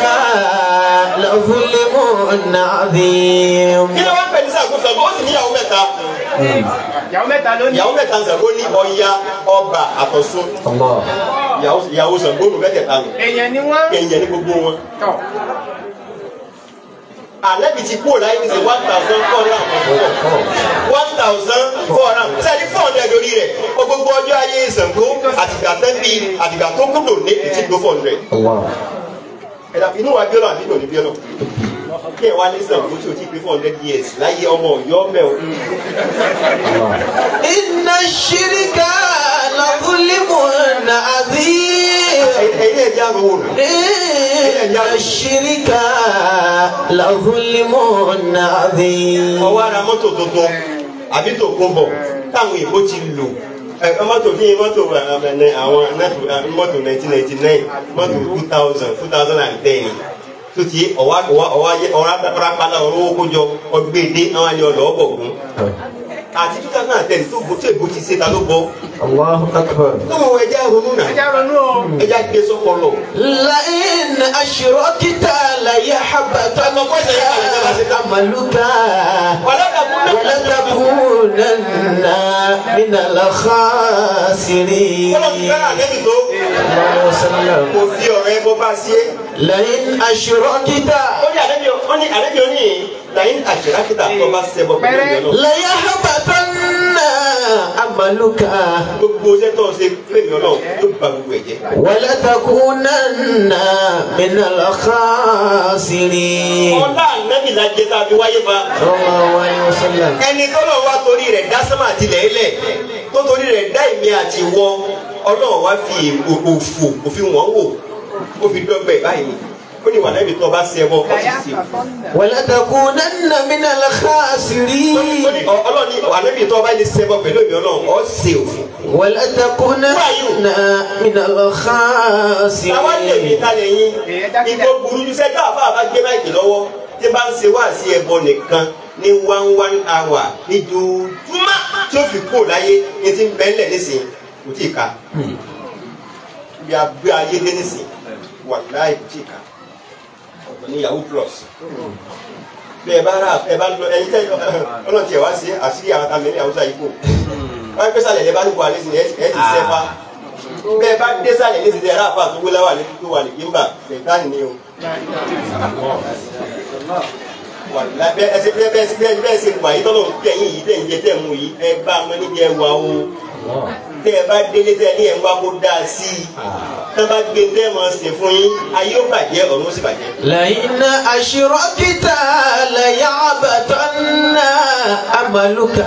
لظلم عظيم kí ló wá ń pè ní Ṣàngó Ṣàngó ó sì níyàwó mẹ́ta ìyàwó mẹ́ta ló ní. ìyàwó mẹ́ta Ṣàngó ní Ọya Ọbà àtọ̀ṣun الله ìyàwó ìyàwó Ṣàngó nù mẹ́tẹ̀ẹ̀ta nù èèyàn ni wọ́n. èèyàn ní gbogbo wọn. tọ̀ àlẹ́bí ti kúrò láyé ní sẹ́ one thousand four hundred and forty four one thousand four hundred sẹ́ni four hundred lórí rẹ̀ ó gbogbo ọjọ́ ayé Ṣàngó àtìgbà tẹ́bí àtìgbà tó kúndò ní ètí gbó four hundred. الله ẹ̀dá inú wa bí ọ̀nà àbí ìdò ní bí ọ̀nà kí ẹ wá ní Ṣàngó tí o ti pé four hundred years láyé ọmọ Ọ̀yọ́ mẹ́ o. إن الشرك لظلم عظيم ẹ̀yin ẹ̀jẹ̀ àrùn wò nù. إن الشرك لظلم عظيم ọwọ́ ara mọ́tò tuntun àbí tó kún bọ̀ táwọn èèbó ti lò ẹ mọ́tò bí mọ́tò ẹ, àwọn nẹ́tò- mọ́tò nineteen ninety nine mọ́tò two thousand two thousand and ten tó ti ọwọ́ ọwọ́ ọwọ́ ayé ọwọ́ rápálá ọwọ́ kójọ ọgbẹ́dẹ àwọn àni ọ̀lọ́ ọ̀bọ̀gún àti two thousand and ten tó bó tó èbó ti ṣe ta ló bọ́ الله أكبر tó mọ̀ ẹja ronú náà ẹja ronú o. ẹja gbé sọ́pọ̀lọ̀ لئن أشركت ليحبطن عملك ولتكونن من الخاسرين kọ́lọ́ ti fẹ́ràn àlẹ́bí tó الله وسلم kò fi ọ̀rọ̀ ẹ bọ́ bá sí é. لئن أشركت ó ní àlẹ́bí ó ní àlẹ́bí ó ní lẹ́yìn àṣírákítà tó bá ṣẹbọ pẹ̀lú ìyẹn náà. ليحبطن عملك gbogbo iṣẹ́ tó ń ṣe fèmí ọlọ́run yóò ba gbogbo ẹ̀ jẹ́. ولتكونن من الخاسرين ọlá ànábì la jẹ tá a fi wáyé fa. صلى الله عليه وسلم ẹni tọ́lọ̀ wá torí rẹ̀ dá sánmà àti lẹ́lẹ̀ tó torí rẹ̀ dá ìmí àti wọ ọlọ́run wá fi òfò òfin wọ́n wò ó fi dọ́gbẹ̀ báyìí ó ní wàhálà ibi tó bá ṣe ẹbọ ó ti ṣe. ولتكونن من ó ní الخاسرين ọ- ọlọ́run ní wàhálà ibi tó bá lè ṣe ẹbọ pẹ̀lú ìmí ọlọ́run ó ṣe òfin. ولتكونن من táwa lè mi الخاسرين ta lè yín ìbò burú ju sẹ́jà àfa àbá gbé máìkì lọ́wọ́ tí bá ń ṣe wá sí ẹbọ nìkan ní one one hour ní dùdúmá tí ó fi kú láyé ní ti ń bẹ́ńlẹ̀ nísìnyí kò tí ì ka bí a gbé ayé dé nísìnyí wà láì kò tí ì ka ọ̀pọ̀ ní yahoo plus bí ẹ bá rà ẹ bá lọ ẹyin tẹ ọlọ́run tiẹ̀ wá sí àṣírí àwọn àmì ní àwùjọ yìí kò wọ́n pẹ́ sàlẹ̀ ẹ bá níbo alẹ́ sí ni ẹ ẹ ti sẹ́fà bẹ́ẹ̀ bá dé sàlẹ̀ ní ti tẹ̀ ráfà tó wúlá wà ní tó wà ní gímbà ṣètánì ni o wàlá bẹ́ẹ̀ ẹsẹ̀ bẹ́ẹ̀ bẹ́ẹ̀ sí bẹ́ẹ̀ bẹ́ẹ̀ sí wà yìí tọ́lọ̀ ń tẹ̀ yín yìí tẹ̀ ń jẹ tẹ̀ mú yìí ẹ bá a mọ níbi ẹ wà o tẹ́ ẹ bá délé tẹ́ ẹ ní ẹ̀ ń wá kó dáa sí i tẹ́ ẹ bá gbé tẹ́ ẹ mọ̀ sí fún yín ayé ó bàjẹ́ ọ̀run ó sì bàjẹ́. لئن أشركت ليعبطن عملك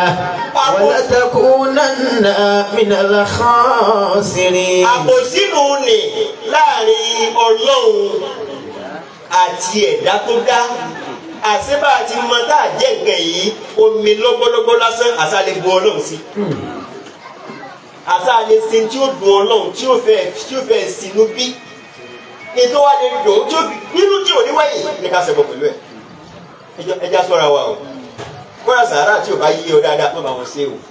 ولتكونن من الخاسرين àbòsínú ni láàrin ọlọ́run àti ẹ̀dá tó dá àṣebà àti mọ tá a jẹ́ nǹkan yìí omi lọ́gbọ́lọ́gbọ́ lásán àṣàlẹ̀ bu ọlọ́run sí. àtàlẹ́ sin tí ó dùn ọlọ́run tí ó fẹ́ tí ó fẹ́ sinú bí ètò wa lè dùn tí ó fi nínú tí ò ní wáyé ní ká ṣẹbọ pẹ̀lú ẹ̀ ẹjọ́- ẹjá sọ́ra wa o kóra sàárà tí ò bá yí ọ dáadáa tó bá wọn ṣe o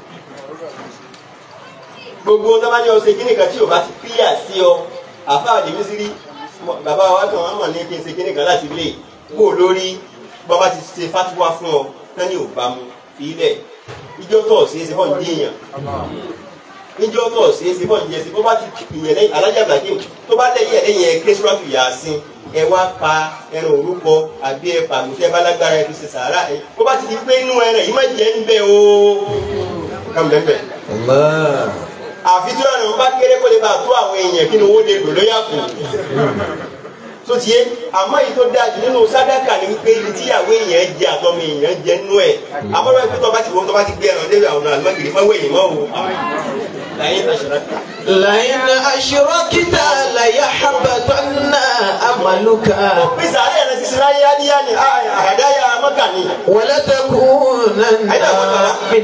gbogbo tó bá ní ọ ṣe kíní kan tí ò bá ti píyà sí ọ àfa àdèmí sí rí bàbá wa kan wọn mọ̀ ní kí n ṣe kíní kan láti lè kó o lórí bàbá ti ṣe fatuwa fún ọ tán ní ò bá mu fi ilẹ̀ ìjọ tó ṣe é ṣe bọ́ ń díyàn níjọ́ tó ṣe é ṣe bọ́ ń jẹ sí bó bá ti ìyẹn lẹ́yìn alájà ibrahim tó bá lẹ́yìn ẹ̀ lẹ́yìn ẹ̀ kérésìrọ́tù yàásín ẹ wá pa ẹran òrúkọ àbí ẹ pàmò tẹ bá lágbára ẹ fi ṣe sàárà ẹ bó bá ti di pé inú ẹran yìí má jẹ́ ń bẹ́ o kàn bẹ́ẹ̀ bẹ́ẹ̀ Allah. àfi tí ọ̀nà bá kéré kó lè bá tó àwọn èèyàn kí ni owó lè lò lóyà kù tó ti yé àmọ́ èyí tó dáa jù nínú sádàkà ni wípé ibi tí àwọn èèyàn jẹ àtọmọ èèyàn jẹ nínú ẹ̀ àmọ́lá ìpín tó bá ti wọ́n tó bá ti gbé ẹran débi àwọn àlùmọ́gìrì mọ́wé yìí mọ́ o lẹ́yìn àṣírà لئن أشركت ليحبطن عملك pín sàárẹ̀ ẹ̀rọ sísè láyé yáníyá ni àdáyà mọ́kà ni ولتكونن من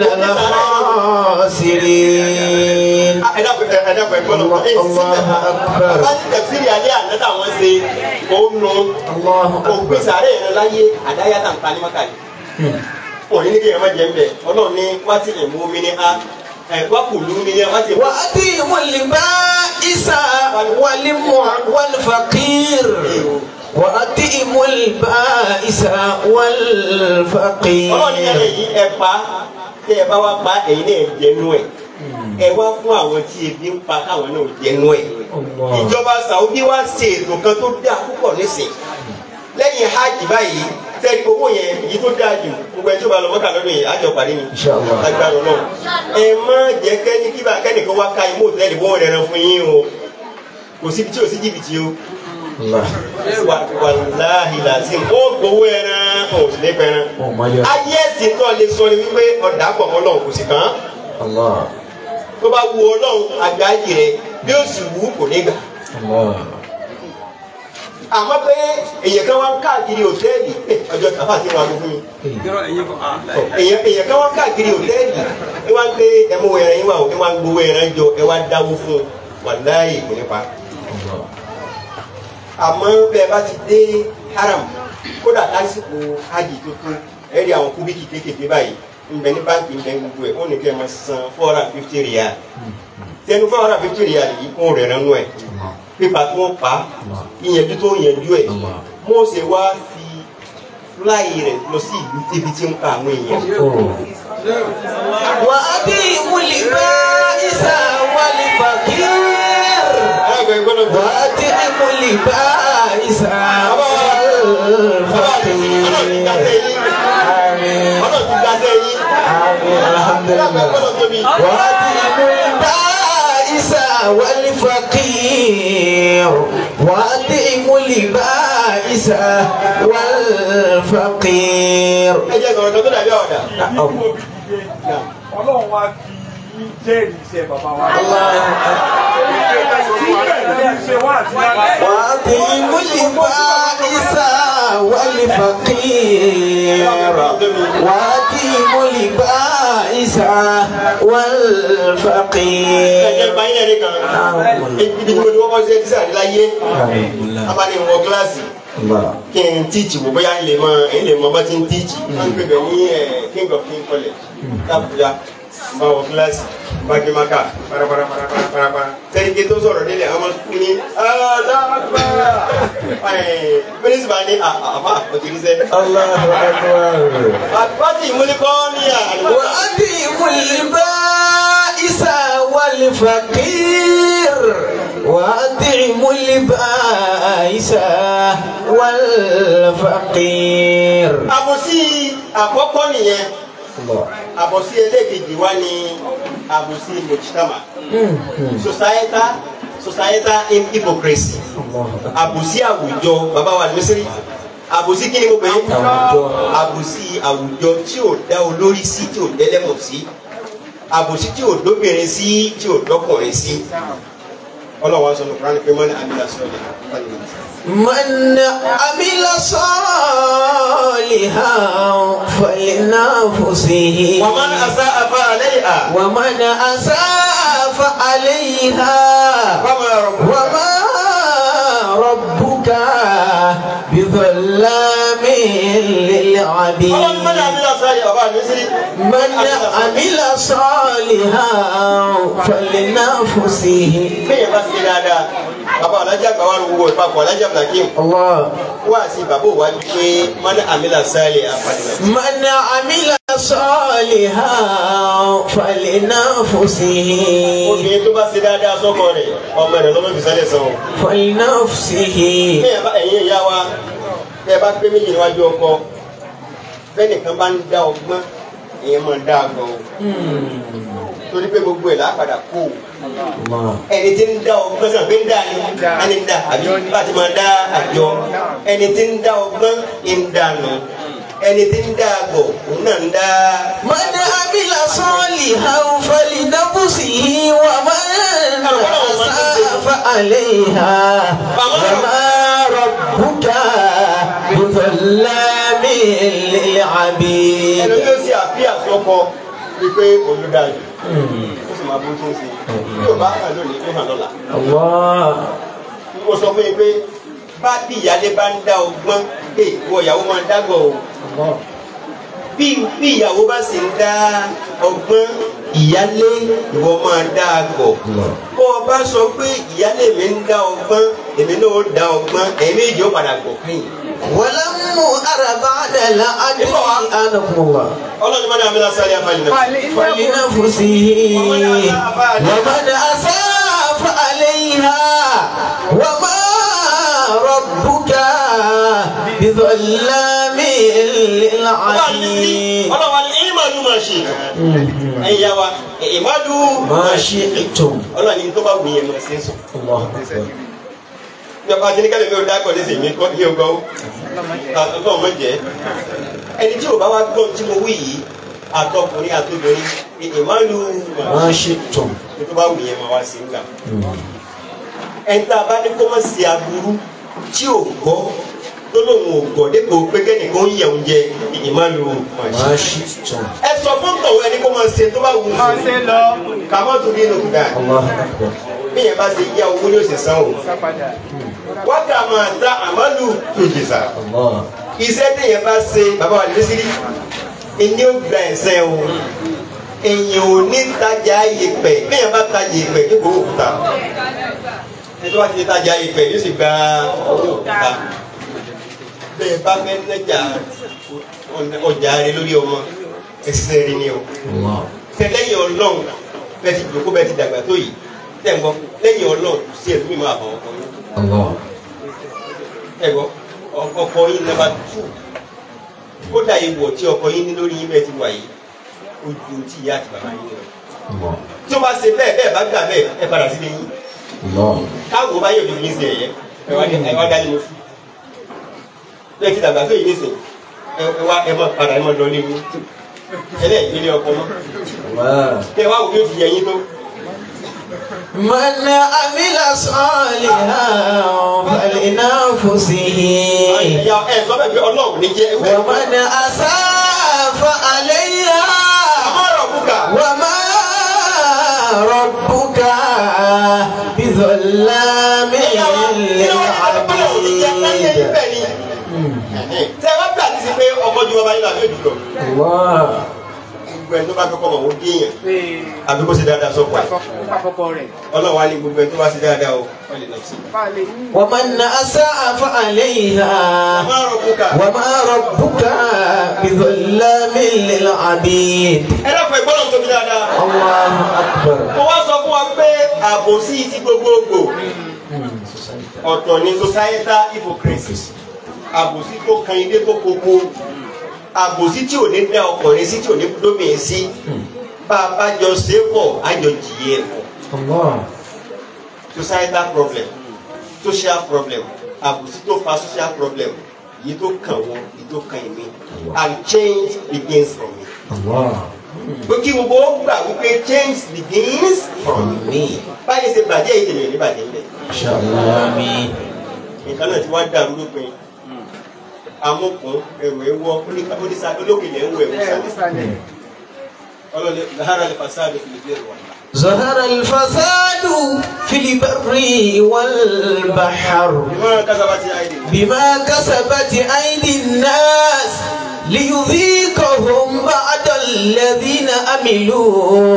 الخاسرين ẹ̀dàpọ̀ ẹ̀dàpọ̀ ẹ̀gbọ́n lọ ẹ̀ Allahu Akbar. bá ní tẹ̀síìrì alẹ́ àná táwọn ṣe òun nù الله òpin أكبر sàárẹ̀ ẹ̀rọ láyé àdáyà náà ń pa ní mọ́kà ni. òní ní kéèyàn má jẹ ń bẹ ọlọ́run ní wá tí ìmú mi ní a ẹ̀ wá kù lù mí ní a wá tí ìmú. وأتيهم البائس والم- والفقير وأتيهم البائس والفقير ọlọ́run ní ẹ̀rẹ̀ yìí ẹ pa tẹ́ ẹ bá wá pa ẹ̀yin náà jẹ nú ẹ̀ ẹ wá fún àwọn tí ebi ń pa káwọn náà jẹ nú ẹ̀ Allah. ìjọba Saudi wá ṣe ètò kan tó dáa púpọ̀ nísìn lẹ́yìn hajj báyìí tẹ́lẹ̀ owó yẹn èyí tó dáa jù gbogbo ẹni tó bá lọ mọ́kà lọ́dún yìí àjọ parí ni Inshallah. agbára náà ẹ má jẹ́ kẹ́ni kíbà kẹ́nìkan wá ka imú òtẹ́ẹ̀lì bó rẹ̀ rẹ̀ fún yín o kò síbi tí ò sí jìbìtì o Allah. wà wàláhì làzim ó gbowó ẹran ò sì lè pẹran Oh my God. ayé ẹ̀sìn tó lè sọ ni wípé ọ̀dà pọ̀ mọ́ lọ́hùn kò sì kàn án Allah. tó bá wu ọlọ́hun àgbáyé rẹ̀ bí ó sì wù ú kò ní gbà Allah. àmọ́ pé èèyàn kan wá ń káàkiri òtẹ́ẹ̀lì eh, ọjọ́ kàfà tí wọ́n á gbó fún mi Irọ́ ẹ̀yin kọ́ ah láì. èèyàn èèyàn kan wá ń káàkiri òtẹ́ẹ̀lì ẹ wá ń pé ẹ mú ẹran yín wá o ẹ wá ń gbowó ẹran jọ ẹ wá dáwó fún un wàláyé kò ní pa Allah. àmọ́ bẹ́ẹ̀ bá ti dé haram kódà lásìkò hajj tuntun ẹ rí àwọn kúbíkì kéékèèké báyìí nbẹ ní báńkì nbẹ gbogbo ẹ ó ní kí ẹ máa san four hundred and fifty riyal tẹnu four hundred and fifty riyal yìí kó rẹ̀ ránú ẹ̀ pípa tí wọ́n pa ìyẹnjú tó yẹnjú ẹ̀ mo ṣe wá fi fúláì rẹ̀ lọ sí ìlú ibi tí ń pa àwọn èèyàn. وأتيهم البائس والفقير ẹgbẹ́ gbọ́dọ̀ gbọ́. وأتيهم البائس والفقير آمين ọlọ́run ti gbàsẹ́ yín. آمين الحمد ẹgbẹ́ لله gbọ́dọ̀ tóbi. وأتيهم البائس والفقير وأتيهم البائس والفقير ẹ jẹ́ sọ̀rọ̀ kan tó dàbí ọ̀dà. ọlọ́run wá fi yín jẹ́rìí iṣẹ́ bàbá wa. síbẹ̀ ní ṣe wá àti lára. وأطعموا البائس والفقير وأطعموا البائس ẹ jẹ́ والفقير báyìí ẹ̀rí kan. ibi tí mo ti kọ́kọ́ ṣe tíṣà láyé abáni wọ kíláàsì الله kí n tíìchì wò bóyá ń lè mọ ń lè mọ bá ti ń tíìchì. wọ́n ń pè ní ẹ̀ king of king college lábújá bá wọ kíláàsì bá dé maka paraparaparaparapara sẹ́yìn tó sọ̀rọ̀ nílẹ̀ ọmọ sukùn ní aláàbà mínísítà ní àbá òtítí الله أكبر àbátì ìmúlikọ́ ní àná. وأطعموا البائس والفقير وأطعموا البائس والفقير àbòsí àkọ́kọ́ nìyẹn الله àbòsí ẹlẹ́ẹ̀kejì wá ní àbòsí mojitama societal societal hypocrisy الله àbòsí àwùjọ bàbá wa ní mísírì àbòsí kí ni mo pè é Àwùjọ. àbòsí àwùjọ tí ò dá olórí sí tí ò dẹ́lẹ́mọ̀ sí àbòsí tí ò dóbìnrin sí tí ò dọ́kùnrin sí ọlọ́wọ́ sọ ní kúránì pé mọ́ni àbílà sọ́ọ̀lì من عمل صالحا فلنفسه wọ́n máa ń asá afá àlẹ́ yìí à ومن أساء صالحا Wama rabbuka. وما ربك بظلام للعبيد Ọlọ́run mọ́ni àmì lọ́sàn-án yìí bàbá mi sí. من عمل صالحا فلنفسه Kéèyàn bá ṣe dáadáa. Bàbá Alájà gbà wà lówó ìpapọ̀ Alájà Blakim. الله Wá sí bàbá òwájú pé mọ́ni àmì lọ́sàn-án yìí àfàdìmọ̀. من عمل صالحا فلنفسه Obìnrin tó bá ṣe dáadáa sọ́kọ rẹ̀, ọmọ rẹ̀ lọ́mọ ìfisẹ́lẹ̀ sàn o. فلنفسه Kéèyàn bá ẹ̀yin ìyá wa, tẹ́ ẹ bá pé méjì níwájú ọkọ, bẹ́nìkan bá ń dá ọgbọ́n, ìyẹn máa ń dá àgbọ̀ o. Torí pé gbogbo ẹ̀ lápadà kú o. الله ẹni tí ń dá ọgbọ́n sọ̀rọ̀ pé ń dá ni ẹni ń dá àbí bá ti máa dá àjọ ẹni tí ń dá ọgbọ́n ń dànù ẹni tí ń dá àgọ̀ òun náà ń dá. من عمل صالحا فلنفسه ومن أساء فعليها وما ربك بظلام للعبيد ẹni tí ó sì àbí àsọkọ wípé olùdarí ó sì máa bó tó ń ṣe yóò bá hàn lónìí yóò hàn lọ́la. الله mo sọ fún yín pé bá bí ìyáálé bá ń dá ọgbọ́n pé ìwọ ìyàwó máa ń dágbọ̀ o الله bí bí ìyàwó bá sì ń dá ọgbọ́n ìyálé ìwọ máa dá àgbọ̀. bó o bá sọ pé ìyálé mi ń dá ọgbọ́n èmi náà ó dá ọgbọ́n ẹ̀mí èjì ó padà gbọ̀ kẹ́yìn. ولم أرى بعد العدل أنكم الله ọlọ́run máa ń àmì lásán ní afáàlì náà. فلنفسه ومن أساء فعليها وما ربك بظلام للعبيد ọlọ́run wa ní ìmọ̀lú máa ṣe ẹ̀yin yá wa ìmọ̀lú ما شئتم ọlọ́run ní tó bá wù yẹn mọ̀ sí sùn. الله أكبر ìjọba àti nígbàlẹ̀ mi ò dá gbọ́dọ̀ sí mi kọ́ ní ọgọ́ àtọ́tọ́ ọmọ jẹ́ ẹni tí ò bá wá gbọ́ tí mo wí yìí àtọkùnrin àtobìnrin ìmọ̀lú ما شئتم ní tó bá wù yẹn máa wá sí nígbà. ẹni tá a bá ní kó má ṣe aburú tí ò gbọ́ tó lóun ò gbọ́ dépò pé kẹ́nìkan ń yẹ oúnjẹ ìmọ̀lú ما شئتم ẹ sọ fún tọ̀wọ́ ẹni kó máa ṣe tó bá wù ú Máa ṣe lọ. kàmọ́ tó bí nùgbà الله أكبر bí yẹn bá ṣe yá owó ní òsè san o Sápadà. wákà máa ta àmọ́lù tó jìsà الله iṣẹ́ téèyàn bá ṣe bàbá wa lẹ́sìrì ẹni ó gba ẹ̀sẹ̀ o èyàn ò ní tajà yèpẹ̀ bí yẹn bá tajà yèpẹ̀ kí kò òkúta ẹni tó bá ti tajà yèpẹ̀ yóò sì gba owó òkúta bẹ́ẹ̀ bá fẹ́ nẹ́jà ọjà rẹ lórí ọmọ ẹsẹ̀ rẹ ni o الله tẹ lẹ́yìn ọlọ́run bẹ́ẹ̀ ti jòkó bẹ́ẹ̀ ti dàgbà tó yìí tẹ̀ ń gbọ́ lẹ́yìn ọlọ́run kò sí ẹ̀dùn mímọ́ àbọ̀ ọkọ yín الله ẹ gbọ́ ọkọ yín nọ́mbà tù kódà ìwọ̀ tí ọkọ yín ní lórí yín bẹ́ẹ̀ ti wà yìí ojú tí ìyá àti bàbá yín lọ. الله tí ó bá ṣe bẹ́ẹ̀ bẹ́ẹ̀ bá gbà bẹ́ẹ̀ ẹ padà sílé yín الله káàgó bá yóò fi yín sí ẹ̀yẹ ẹ wá ẹ wá dálé lóṣù bẹ́ẹ̀ ti dàgbà tó yìí nísìn ẹ ẹ wá ẹ mọ̀ padà ẹ mọ̀ lọ léwu ẹlẹ́yìn ilé ọkọ mọ́ الله kẹ wá wò bí ó fi yẹ yín tó. من عمل صالحا فلنفسه ìyá ẹ sọ bẹ́ẹ̀ pé ọlọ́run ní jẹ́ ẹgbẹ́ ومن أساء فعليها àmọ́ ọ̀rọ̀ kúkà وما ربك بظلام للعبيد tẹ wá gbà ní sí pé ọkọ ju ọba yín lọ àbí òjò الله gbogbo ẹni tó bá kọ́kọ́ mọ̀ wọ́n géèyàn Pé àbí kó ṣe dáadáa sọ́kọ̀ ẹ̀ àkọ́kọ́ rẹ̀. ọlọ́run wá ní gbogbo ẹni tó bá ṣe dáadáa o wọ́n lè lọ sí i. Fáàlì. ومن أساء فعليها àmọ́ ọ̀rọ̀ kúkà وما ربك بظلام للعبيد ẹ dákun ẹgbọ́n náà tóbi dáadáa. الله أكبر mo wá sọ fún wa pé àbòsí ti gbogbogbò ọ̀tọ̀ ni societal hypocrisy àbòsí tó kan ilé tó koko àbòsí tí ò ní dá ọkùnrin sí tí ò ní dómìn sí bá a bá jọ ṣe é pọ̀ á jọ jìyẹ ẹ̀ pọ̀ الله societal problem social problem àbòsí tó fa social problem èyí tó kàn wọ́n èyí tó kàn mí and change begins from me. الله pé kí gbogbo ó gbà wípé change begins from me. báyìí ṣe bàjẹ́ ìdènà ní bàjẹ́ ńlẹ̀. إن شاء الله آمين nǹkan náà ti wá dàrú lópin amókun ẹrù ẹwọ onísà olókèlè ẹwọ ẹwọ Ẹ sálẹ nísàlẹ̀. ọlọlẹ lahara lè fasádù fìlìpì ẹrù wà ظهر الفساد في البر والبحر ìmọ̀ kásábàtì àìdè. بما كسبت أيدي الناس ليذيقهم بعد الذين عملوا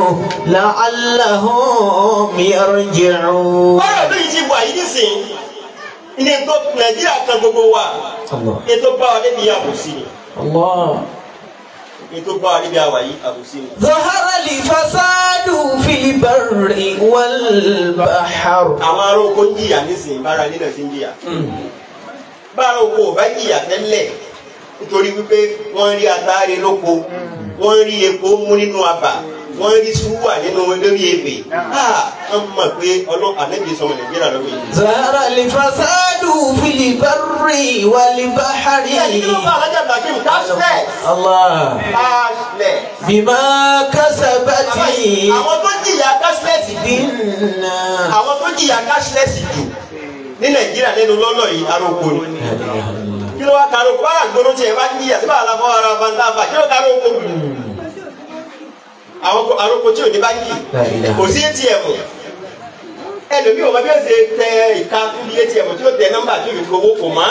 لعلهم يرجعون bọ́lá bí yìí ti wà yìí nísìn ilé tó nàìjíríà kan gbogbo wa الله ilé tó bá wa débi àbòsí ni الله ilé tó bá wa débi àwà yìí àbòsí ni. ظهر الفساد في البر والبحر àwọn ará oko ń jìyà nísìn bára ilé náà ti ń jìyà. bára oko ò bá jìyà tẹ́lẹ̀ nítorí wípé wọ́n rí ataare lóko wọ́n rí epo mú nínú abà wọ́n rí súwà nínú lórí ebè wọ́n mọ̀ pé ọlọ́ ànábì sọmọ nàìjíríà lọ́wọ́ yìí. ظهر الفساد في البر والبحر ẹni kí ló bá alájà bàjẹ́ cashless الله cashless. بما كسبت àwọn tó jìyà cashless jù الناس àwọn tó jìyà cashless jù ní nàìjíríà lẹ́nu lọ́lọ́ yìí aróko ni kí ló wá karo kó bára gbóró tiẹ̀ bá jìyà sí bára fọ́ ara fantafa kí ló karo kó àwọn ko- aróko tí ò ní báńkì kò sí atm ẹlòmíì ò mọ bí ó ṣe tẹ ìka níbi atm tí ó tẹ nọ́mbà tí ò fi gbowó kò má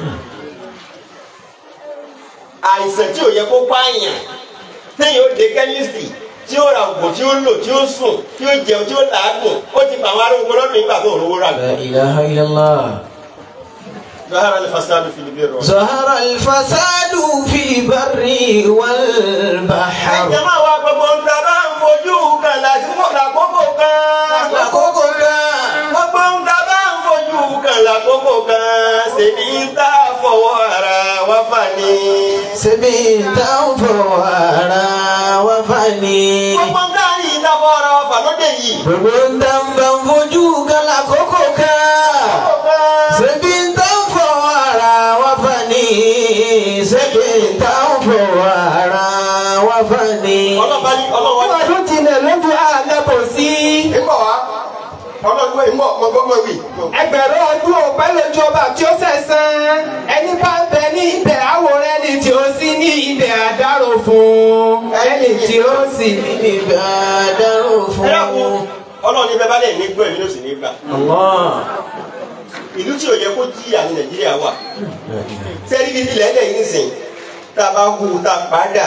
àìsàn tí ò yẹ kó pààyàn téèyàn ó de kẹ́míìsì tí ó ra oògùn tí ó lò tí ó sùn tí ó jẹun tí ó làágùn ó ti pa àwọn aróko lọ́dún nígbà tó rówó rà لا إله إلا الله ظهر الفساد في البر والبحر. ظهر الفساد في البر والبحر ẹ̀jẹ̀ máa wá gbogbo ń ta bá ń fojú kan lásìkò lákòókò kan. lákòókò kan gbogbo ń ta bá ń fojú kan lákòókò kan ṣèbí ń tà fọwọ́ ara wá fà ní. ṣebí táwọn fọwọ́ ara wa fà ní. gbogbo ń tà ní ìta fọwọ́ ara wá fà lóde yìí. gbogbo ń dá ń bá ń fojú kan lákòókò kan. ṣebí táwọn fọwọ́ ara wa fà ní. ṣebí táwọn fọwọ́ ara wa fà ní. ọlọ́ba ní ọlọ́wọ́ ní. ọdún tilẹ̀ lójú àlẹ́bọ̀ sí. ìbọ̀ wá ọlọ́gbọ́n ìmọ̀ ọmọgbọ́n wì. ẹgbẹ̀rún ọdún ọ̀pẹ́ lójú ọba tí ó sẹ̀sán ẹni bá ń bẹ ní ibẹ̀ àwòrán ẹni tí ó sì ní ibẹ̀ àdárò fún ẹni tí ó sì ní níbi àdárò ẹ dákun fún. ọlọ́run ní bẹ́ẹ̀ bá lẹ̀ ní gbọ́ èmi ló sì ní gbà. Allah. ìlú tí ò yẹ kó jìyà ní nàìjíríà wà. sẹ́rí bíi ilẹ̀ ẹ̀dẹ̀ yìí nìsín tá a bá hu tá a padà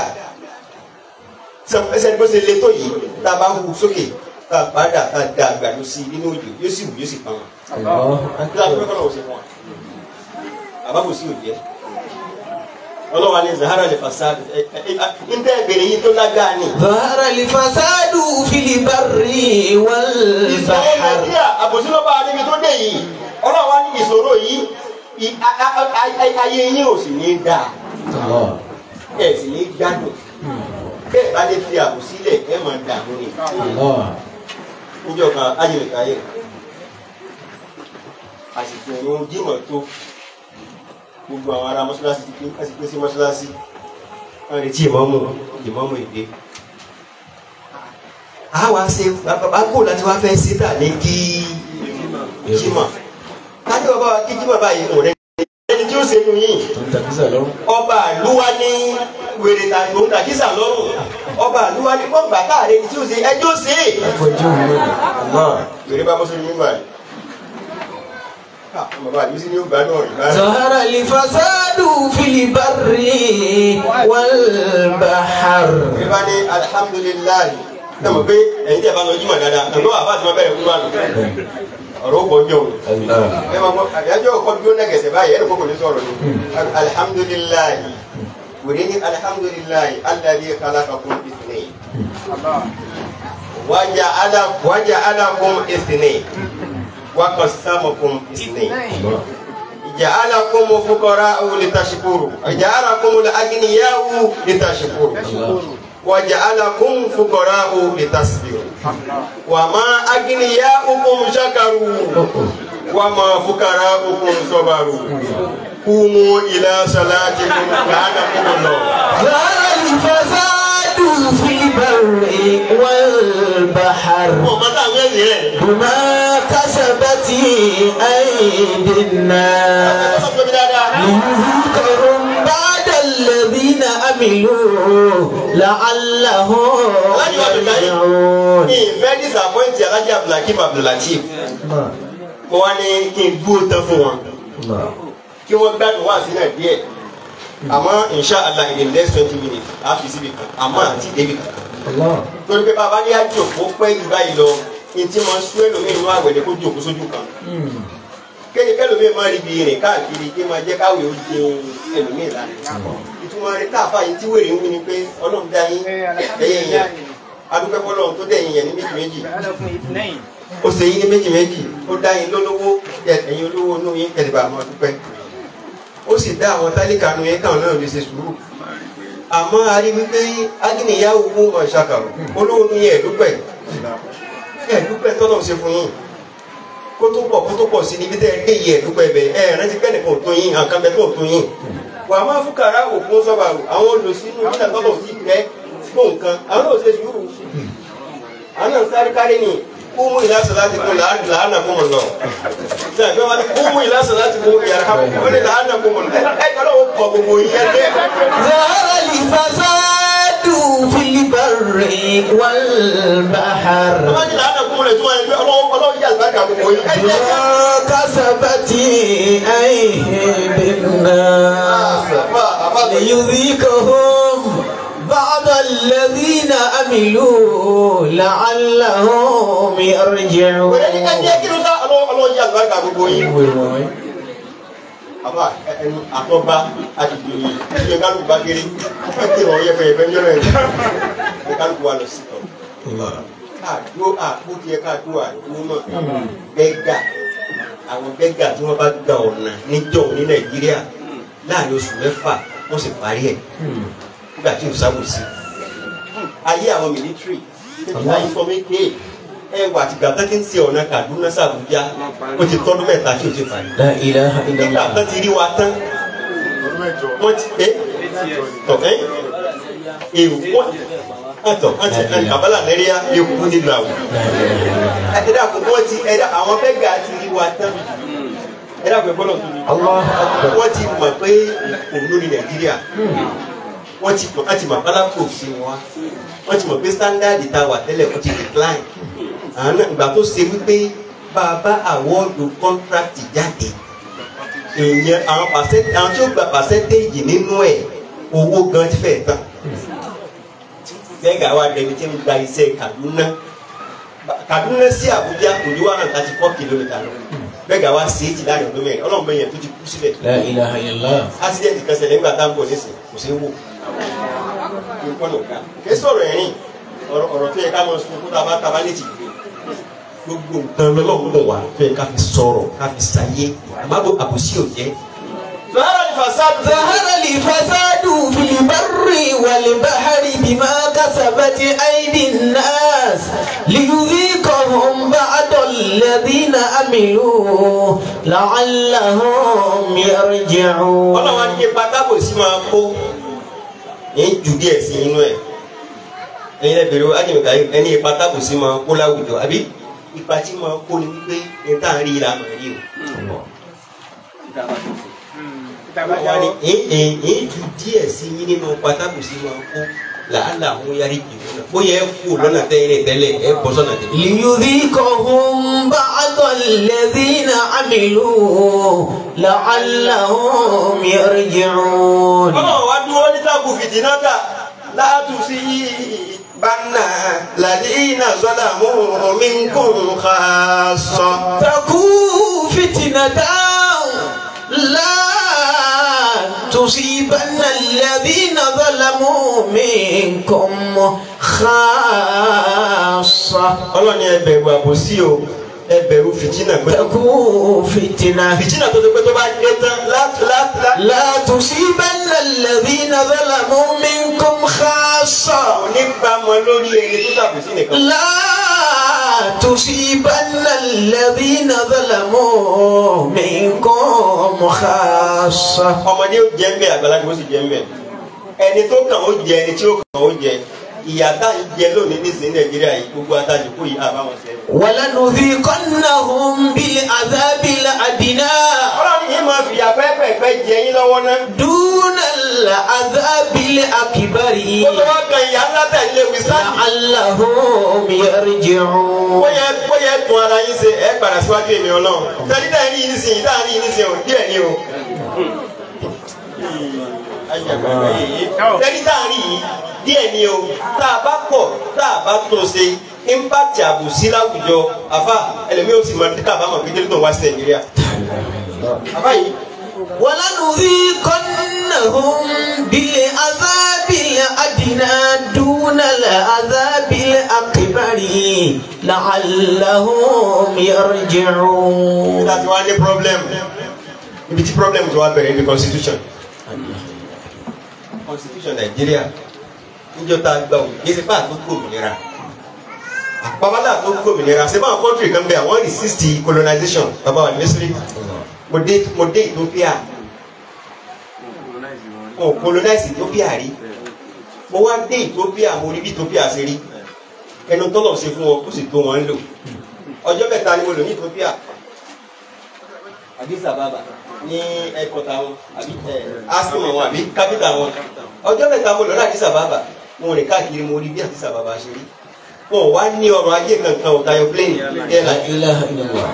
sẹ́ni bó ṣe le tó yìí tá a bá hu sókè tá a padà tá a da àgbàdo sí nínú òjò yóò sì wù yóò sì pa wọn. Allah. kí ló fẹ́ kọ́ lọ́wọ́ ṣe fún wa àbábò sí òjì ẹ́ ọlọ́wà ní zahara lè fàṣà ń tẹ́ ìbéèrè yìí tó lágbára ni. ظهر الفساد في البر ìṣòro والبحر nàìjíríà àbòsí ló bá a níbi tó dé yìí ọlọ́wà ní ìṣòro yìí i- a- a- a- ayé yín ò sì ní í dáa الله ẹ̀ sì ní í gbádùn bẹ́ẹ̀ bá lè fi àbòsí lẹ̀ ẹ̀ máa dààmú ni. الله níjọ́ kan ayélujára ayé àsìkò ìrún jímọ̀ tó gbogbo àwọn ará mọ́ṣáláṣí ti pín àti pín sí mọ́ṣáláṣí wọ́n retí ìmọ̀mù ìmọ̀mù ìdè. a wá ṣe bàbá kó láti wá fẹ́ síta ní kí jímọ̀ kájú bàbá wa kí jímọ̀ báyìí kò rẹ̀ ẹni tí ó ṣe nu yìí ọba àlúwa ní wèrè tàbí òun tàkísà lọ́rùn ọba àlúwa ní wọ́n gbà káàrẹ́ ní tí ó ṣe ẹjọ́ ṣe é yorùbá mùsùlùmí gbà ní. bàbá àdúgbò sí ní ó gbádùn ọ̀rìn báyìí. ظهر الفساد في البر والبحر yorùbá ní alihamudulilayi ẹ mọ̀ pé ẹ̀yin tí a bá lọ jímọ̀ dáadáa ẹ̀gbọ́n bàbá àti wọn bẹ̀rẹ̀ kúrò àná ọ̀rọ̀ ó bọ̀jọ̀ o. ẹ máa gbọ́ àdájọ́ ọkọ̀ dúró nẹ́gẹ̀sẹ̀ báyìí ẹ̀rọ kókò ní sọ̀rọ̀ ni alihamudulilayi wòlé ní alihamudulilayi alladhi khalaqakum ithnayn wájà ala wájà alakum ithnayn waqassamakum ithnayn. جعلكم فقراء لتشكروا وجعلكم الأغنياء لتشكروا وجعلكم فقراء لتصبروا وما أغنياؤكم شكروا وما فقراؤكم صبروا قوموا إلى صلاتكم كانكم الله ظهر الفساد في البر والبحر ọmọ táwọn ẹ̀sìn rẹ̀ بما كسبت أيدي الناس ọmọ tóbi dáadáa ليذيقهم بعد الذين عملوا عملوا لعلهم alájọ abdulkarim يرجعون ní ìfẹ́ disappoint alájọ abdulhakeem abdulateef mo wá ní kí n dúró tán fún wọn kí wọ́n gbádùn wá sí náà díẹ̀ àmọ́ inshallah in the next twenty minutes a fi síbi kan àmọ́ àti débi kan torí pé bàbá ní àjòkó pẹ́ jù báyìí lọ ní tí mo sún ẹlòmíì nínú àwẹ̀ ni kó jòkó sójú kan kéde kẹlòmíì máa rí ibi rìn káàkiri kí máa jẹ́ káwé ó di ẹlòmíì lánàá ìtumọ̀ rẹ̀ káàfà yìí tí wèrè ń wí ni pé ọlọ́run dá yín ẹ̀yẹ yẹn adúpẹ́ fọlọ́run tó dẹ̀yìn yẹn ní méjì méjì ó ṣe yín ní méjì méjì ó dá yín lólówó ẹ̀yin olówó inú yín kẹ̀lẹ́bà máa dúpẹ́ ó sì dá àwọn tálíkà nu yẹn káwọn náà lè ṣe sùúrù àmọ́ a rí wípé agínìyàwó fún ọ̀ṣàkàrò olówó nu yẹn ẹ̀dúpẹ́ ẹ̀dúpẹ́ tọ́lọ̀ ṣe fún yín kó tó pọ̀ kó tó pọ̀ sí níbi tẹ́ ẹ dé yìí ẹ̀dúpẹ́ bẹ̀ ẹ̀ rántí pẹ́ nìkan ò tó yín àǹkan bẹ tó ò tó yín wà á máa fún kàrá òkun sọ́ba àwọn olùsínú nígbà tọ́lọ̀ sí rẹ fún nǹkan àwọn náà ṣe sùúrù àwọn náà sáré kárí ni kúmú ìlàsọ̀ láti kún làánà kún mọ̀ lọ. Ṣé àgbẹ̀ wọn ni kúmú ìlàsọ̀ láti kún yàrá kún ní làánà kún mọ̀ lọ. Ẹ jọ lọ́wọ́ kọ gbogbo yẹn dé. ظهر الفساد في البر والبحر Wọ́n ti làánà kún mọ̀ lẹ̀ tí wọ́n yẹn gbé ọlọ́wọ́ ọlọ́wọ́ yà lùbáríkà gbogbo yẹn. Ẹ jẹ́ بما كسبت أيدي الناس ليذيقهم بعض الذين عملوا لعلهم يرجعون Wẹ́rẹ́ ní ẹ jẹ́ kí ló sá ọlọ́wọ́ yà lùbáríkà gbogbo yẹn. Àbá ẹnu àtọ́ba àdìgbò yìí ìyẹn kálukú bá kéré. Ẹ kí ìrọ̀ yẹ fẹ́ yẹ fẹ́ ẹ kálukú wa lọ sí ọ̀. Káàdó àpò tiẹ̀ káàdó àdúgbò náà. Bẹ́gà àwọn bẹ́gà tí wọ́n bá gba ọ̀nà níjọ́ ní Nàìjíríà láàrin oṣù mẹ́fà wọ́n sì parí ẹ̀ nígbà tí o sábò sí. Ayé àwọn mílítírì nígbà yìí fọmí ké ẹ wà tìgbà tó ti ń ṣe ọ̀nà Kaduna sàbújá ó ti tọ́dún mẹ́ta tí o ti parí. لا إله إلا Nígbà tó الله ti rí wa tán wọ́n ti ẹ́ tọ̀ ẹ́ èrò wọ́n àtọ̀ àti àbálà lẹ́ríà ewu nílùú àwọn. Ẹ̀dá àkókò wọ́n ti ẹ̀dá àwọn bẹ́gà ti rí wa tán. Ẹ̀dá àkókò gbọ́dọ̀ tó ní. الله أكبر Wọ́n ti mọ̀ pé òun ló ní Nàìjíríà. Wọ́n ti mọ̀ láti mọ̀ bálá kò sí wọn. Wọ́n ti mọ̀ pé standard ta wà tẹ́lẹ̀ kó ti decline. Àwọn náà ìgbà tó ṣe wípé bàbá àwọ́ọ̀dù contract jáde. Èèyàn àwọn percent àwọn tí ó gba percentage nínú ẹ̀ owó gan ti fẹ́ tán. Bẹ́ẹ̀gà wa dẹni tí ń gba iṣẹ́ Kaduna. Kaduna sí Abuja kò ní one hundred thirty four kilometre lọ. Bẹ́ẹ̀gà wa ṣe é ti láàrin ọdún mẹ́rin. Ọlọ́run bẹ́ẹ̀ yẹn tó ti kú síbẹ̀ لا إله إلا الله accident kan ṣẹlẹ̀ nígbà tá à ń bọ̀ nísìn kò sí wò nǹkan ló ga kí sọ̀rọ̀ ẹ̀rín ọ̀rọ̀ ọ̀rọ̀ tó yẹ ká mọ̀ sún kó tá a bá ta bá létí gbé gbogbo nǹkan lọ́lọ́run mọ̀ wá tó yẹ ká fi sọ̀rọ̀ ká fi ṣàyé àmọ́ àbòsí ò jẹ́. Zahara ni fasadu. ظهر الفساد في البر والبحر بما كسبت أيدي الناس ليذيقهم بعض الذين عملوا لعلهم يرجعون ọlọ́run á ní ipa tábò sí máa kó ní jù díẹ̀ sí inú ẹ̀ ẹ̀yin ẹ̀ bèrè ájẹ̀mẹ̀ká ẹni ipa tábò sí máa kó láwùjọ àbí ipa tí máa kó ni wípé ní tá à ń rí ìlànà rí o. wọ́n ní ẹ̀ẹ́n ẹ̀ẹ́n ju díẹ̀ sí yín nínú pátákó sí máa kó làálà àwọn yarí jìnnà náà bóyá ẹ kú lọ́nà tẹ́lẹ̀ tẹ́lẹ̀ ẹ bọ́ sọ́nà tẹ́lẹ̀. ليذيقهم بعض الذين عملوا لعلهم يرجعون ọlọ́run wá dúró ní tábù fìtínátà láàtú sí bánà làdínà sọ́dà mú omi ń kó nǹkan sọ. تكون فتنة لا تصيبن الذين ظلموا منكم خاصة ọlọ́run ni ẹ bẹ̀rù àbòsí o ẹ bẹ̀rù fìtínà pé تكون فتنة fìtínà tó ti pé tó bá dé tán láti láti láti. لا تصيبن الذين ظلموا منكم خاصة oníbàámọ̀ lórí ẹni tó ṣàbòsí nìkan. لا تصيبن الذين ظلموا منكم خاصة ọmọdé ó jẹ ń bẹ àgbàlagbà ó sì jẹ ń bẹ ẹni tó kàn ó jẹ ẹni tí ó kàn ó jẹ ìyá tá à ń jẹ lónìí nísìnyí nàìjíríà yìí gbogbo atajù kó yìí àbáwọn sẹ. ولنذيقنهم بالعذاب الأدنى ọlọ́run yìí máa fìyà pẹ́pẹ́pẹ́ jẹ yín lọ́wọ́ náà. دون العذاب الأكبر ó tó wá kan ìyá ńlá tẹ̀ lé wíṣáàdì. لعلهم يرجعون bóyá bóyá tún ara yín ṣe ẹ padà síwájú èmi ọlọ́run tẹ́lí tá rí yín sìn tá rí yín sìn ò díẹ̀ ni o. tẹ́lí tá rí yín díẹ̀ ni o tá a bá pọ̀ tá a bá tó ṣe impact àbùsí láwùjọ àfa ẹlẹ́mìí ó sì máa díkà bá mọ̀ pé délé tó ń wá sí nàìjíríà. àfa yìí ولنذيقنهم بالعذاب الأدنى دون العذاب الأكبر لعلهم يرجعون láti wá ní problem ibi tí problem tó wá bẹ̀rẹ̀ ibi constitution constitution nàìjíríà níjọ́ tá a gbà wò yé sèpá tó kó òmìnira babalá tó kó òmìnira sèpá àwọn country kan bẹ àwọn resist colonization baba wa misiri mo dé mo dé ethiopia mo colonize ethiopia rí mo wá dé ethiopia mo rí bí ethiopia ṣe rí ẹnu tọ́lọ̀ ṣe fún wọn kó sì tó wọn lò ọjọ́ mẹ́ta ni mo lò ní ethiopia Addis Ababa ní ẹ̀kọ́ta wọn àbí ẹ̀ asimo wọn àbí kápítà wọn ọjọ́ mẹ́ta mo lọ ní Addis Ababa mo rìn káàkiri mo rí bí Addis Ababa ṣe rí wọn ò wá ní ọrọ̀ ajé kankan ò tayọ plane لا airline إله إلا الله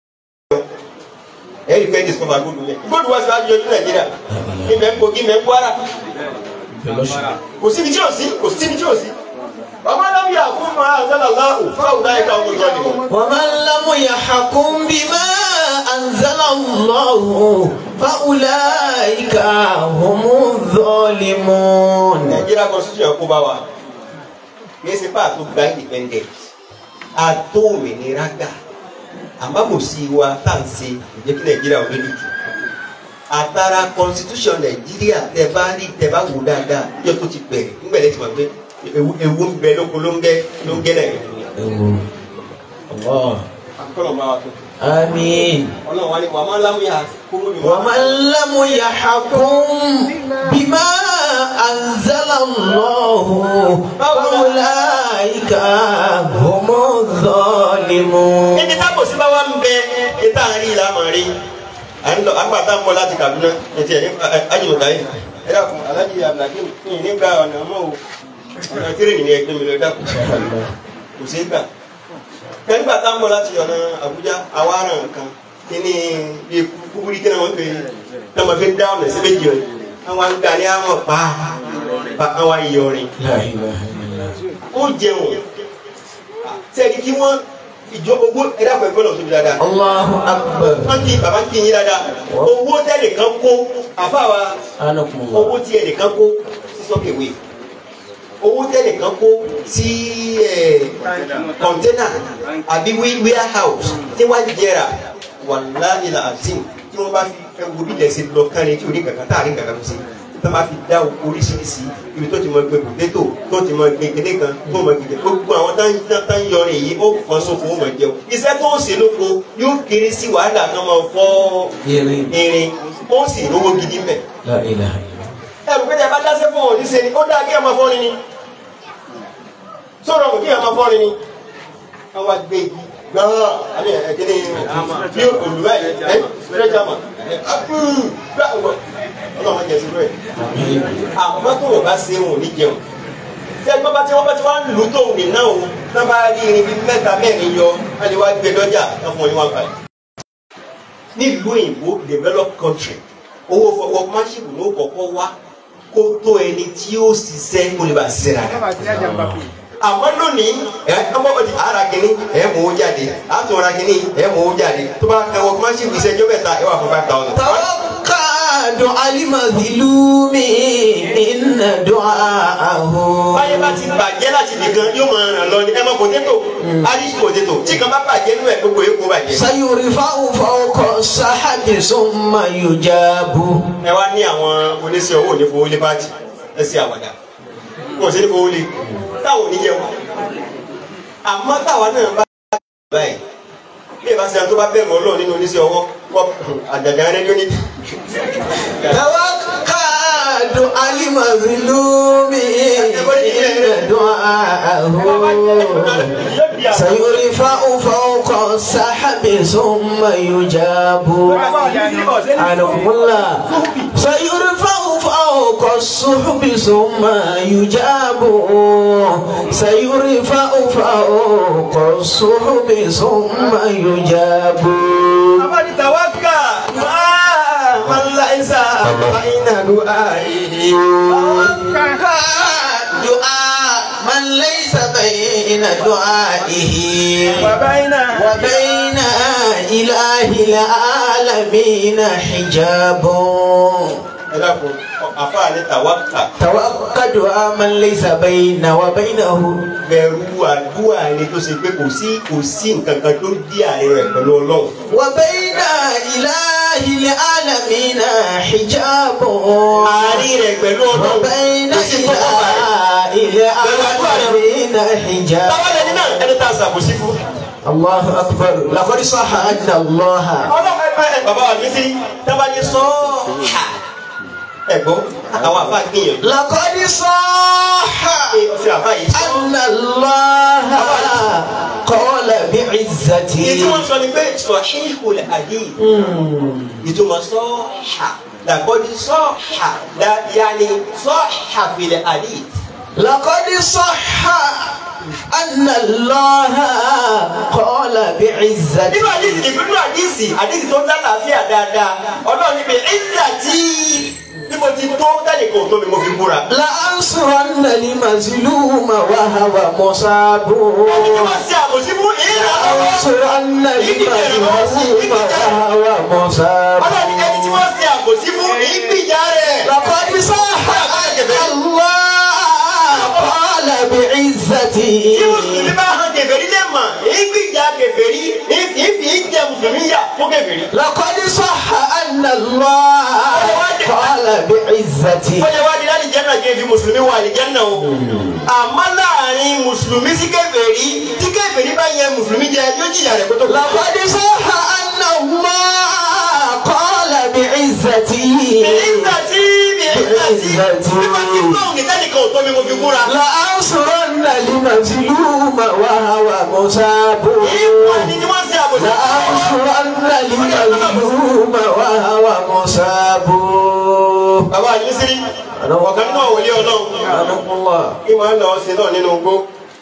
ẹ̀rí fẹ́ discover gbódù yẹn gbódù wá sí wájú ọdún Nàìjíríà ìmẹ̀ ń Kogi ìmẹ̀ ń Kwara kò síbi tí ò sí kò síbi tí ò sí ọmọ alábí àkúmọ̀ àzálàláhù fáwọn dáyé káwọn tó jọ nìkan ومن لم يحكم بما أنزل الله فأولئك هم الظالمون Nàìjíríà constitution kó bá wa kìí ṣe bá a tó gba independent a tó òmìnira gbà àmàmùsí wa tá à ń ṣe ìjẹ́ kí Nàìjíríà ò lójú jù àtàrà constitution Nàìjíríà tẹ bá rí tẹ bá wò dáadáa yóò tó ti bẹ̀rẹ̀ nígbàdé tí wọ́n gbé ewu ewu ń bẹ lóko ló ń gẹ ló ń gẹ Nàìjíríà. الله akọ́nà bá wa tó آمين ọlọ́run wa ni wàá máa ń lámúyà kúrò ní ومن لم يحكم بما أنزل الله فأولئك هم الظالمون níbi tábò sí bá wà ń bẹ ìta àárín ìlà máa rí à ń lọ àgbàtà ń bọ̀ láti Kaduna ètò ẹ̀ ní ajínlọ́dà yìí ẹ dàkún alájí abdulhakeem ní nígbà ọ̀nà mọ́ o ọ̀nà tírèènì ni ẹgbẹ́ mi lọ dàkún kò sí gbà kẹ́ńgbà tá ń bọ̀ láti ọ̀nà Àbújá àwa aràn kan kíní bí kúkúrú kí náà wọ́n pè é náà wọ́n fi ń dá ọ̀nà sí méjì o àwọn àgbà ní àwọn pa pa àwọn ìyọrin لا إله إلا الله ó jẹun sẹ́ni kí wọ́n ìjọ owó ẹ̀dá pẹ̀lú ọ̀nà tóbi dáadáa الله أكبر wọ́n kí bàbá kí yín dáadáa owó tẹ́nìkan kó àfáwa أنكم owó الله tí ẹnìkan kó sí sọ́kèwé owó tẹ́nìkan kó sí kọ̀ńténà àbí warehouse tí wọ́n jẹrà wàláhì làásìm tí wọ́n bá fi ẹwù bí lẹ́sìn lọ kánrin tí orí kankan táàrin kankan tó sí tí wọ́n bá fi dá oríṣiríṣi ibi tó ti mọ gbé potato tó ti mọ gbé kéde kan tó mọ gbé gbogbo àwọn tá ń tá ń yọrin yìí ó fọ́n sófo ó mọ jẹun iṣẹ́ tó ń ṣe lóko yóò kéré sí wàhálà kan máa fọ́ يرين irin ó sì rówó gidi mẹ́ لا إله إلا الله ẹrù pé tẹ bá dáṣẹ́ fún òní ṣe ni ó dáa kí ẹ máa fọ́ni ni sọ̀rọ̀ kí ẹ máa fọ́ni ni wọ́n wá gbé igi gbọ́n àbí ẹ̀kíní bí olùwẹ̀ ẹ̀ pẹ́rẹ́jàmà ọlọ́run jẹ sílẹ̀ àmọ́ tó wọ́n bá ṣe wọn ò ní jẹun tí ẹgbẹ́ bá tí wọ́n bá tí wọ́n lù tó òní náà o náà bá rí irin bíi mẹ́ta mẹ́rin yọ wọ́n lè wá gbé lọ́jà náà fún ọ ní wọn fà nílùú òyìnbó developed country owó fọwọ́ máṣíìkù ló kọ́kọ́ wá kó tó ẹni tí ó ṣiṣẹ́ kó lè bá ṣiṣẹ́ rárá àmọ́ lónìí ẹ ọmọ ọdí ara kìíní ẹ mú owó jáde àtún ara kìíní ẹ mú owó jáde tó bá kẹ wọ́n máṣíìkù ìṣẹ́jọ́ mẹ́ta ẹ wà fún five thousand. توقع دعاء المظلوم إن دعاءه báyé bá ti bàjẹ́ láti nìkan yóò máa ràn lọ ní ẹ mọ potato irish potato tí kan bá bàjẹ́ nínú ẹ̀ gbogbo èkó bàjẹ́. سيرفع فوق السحاب ثم يجاب ẹ wá ní àwọn oníṣẹ́ owó ní fowó lé pàtì ẹ sí àwàdà wọn ò sí ní fowó lé táwọn ò ní jẹun àmọ́ táwa náà bá báyìí bí ìbá ṣe tó bá bẹ̀rù ọlọ́run nínú oníṣẹ́ ọwọ́ kọ́ àjàjà rẹ ní oní. توقع دعاء المظلوم إن دعاءه سيرفع فوق السحاب ثم يجاب عنكم الله سيرفع فوق الصحب ثم يجاب سيرفع فوق الصحب ثم يجاب abáni tawaka máa máa ń la ẹ̀sà fàyínà lu àìyí. دعاء من ليس بين دعائه Bàbáyínà. وبين إله العالمين حجاب ẹ dákun àfáà ní tawaka توقع دعاء من ليس بين وبينه bẹ̀rù àdúrà ẹni tó ṣe pé kò sí kò sí nǹkan kan tó dí àárín rẹ̀ pẹ̀lú ọlọ́run. وبين إله العالمين حجاب àárín rẹ̀ pẹ̀lú ọlọ́run وبين kò sí tó kọ́ báyìí. إله العالمين حجاب báwa lẹni náà ẹni tá a ṣàbòsí fún. الله أكبر لقد صح أن الله ọlọ́run ẹ ẹ bàbá wa ní sí tábàdí sọ ha ẹ̀gbọ́n àwọn àfa gbìyànjú. لقد صح ẹ ọ̀sẹ̀ àfa yìí sọ. أن الله قال بعزته èyí tí wọ́n sọ ni pé sọ ṣéhùn àdé ìtumọ̀ sọ ha làkọ́dí sọ ha yanni sọ ha fìlẹ̀ àdé. لقد صح أن الله قال بعزته nínú àdìsí nínú àdìsí àdìsí tó ń dá làáfíà dáadáa ọlọ́run níbi ìgbà tí bí mo ti tó tẹ́lẹ̀ kò tó mi mo fi búra. لأنصرن المظلوم وهو مصاب ẹni tí wọ́n ṣe àbòsí fún ìlà lọ́wọ́. لأنصرن المظلوم وهو مصاب ọlọ́run ní ẹni tí wọ́n ṣe àbòsí fún ìgbìjà rẹ̀. لقد صح أن الله قال بعزته tí mùsùlùmí bá hàn kèfèrí lè mọ̀ ìgbìjà kèfèrí ìfì ìjẹ mùsùlùmí yà fún kèfèrí. لقد صح أن الله قال بعزته ó lè wá di láti jẹ́ náà kí n fi mùsùlùmí wà ní jẹ́nà o. àmọ́ láàrin mùsùlùmí sí kèfèrí tí kèfèrí bá yẹ mùsùlùmí jẹ yóò jìyà rẹ̀ kótó. لقد صح أن الله قال بعزته ìgbà tí ìgbà tí bí wọ́n ti tó òǹkì tẹ́nìkan ò tó mi mo fi búra. لأنصرن المظلوم وهو مصاب ìwọ ni tí wọ́n ṣe àbòsí. لأنصرن المظلوم وهو مصاب bàbá àdìsírí ọ̀kan náà wòlé ọlọ́run رحمه الله kí wọ́n lọ sí náà nínú igbó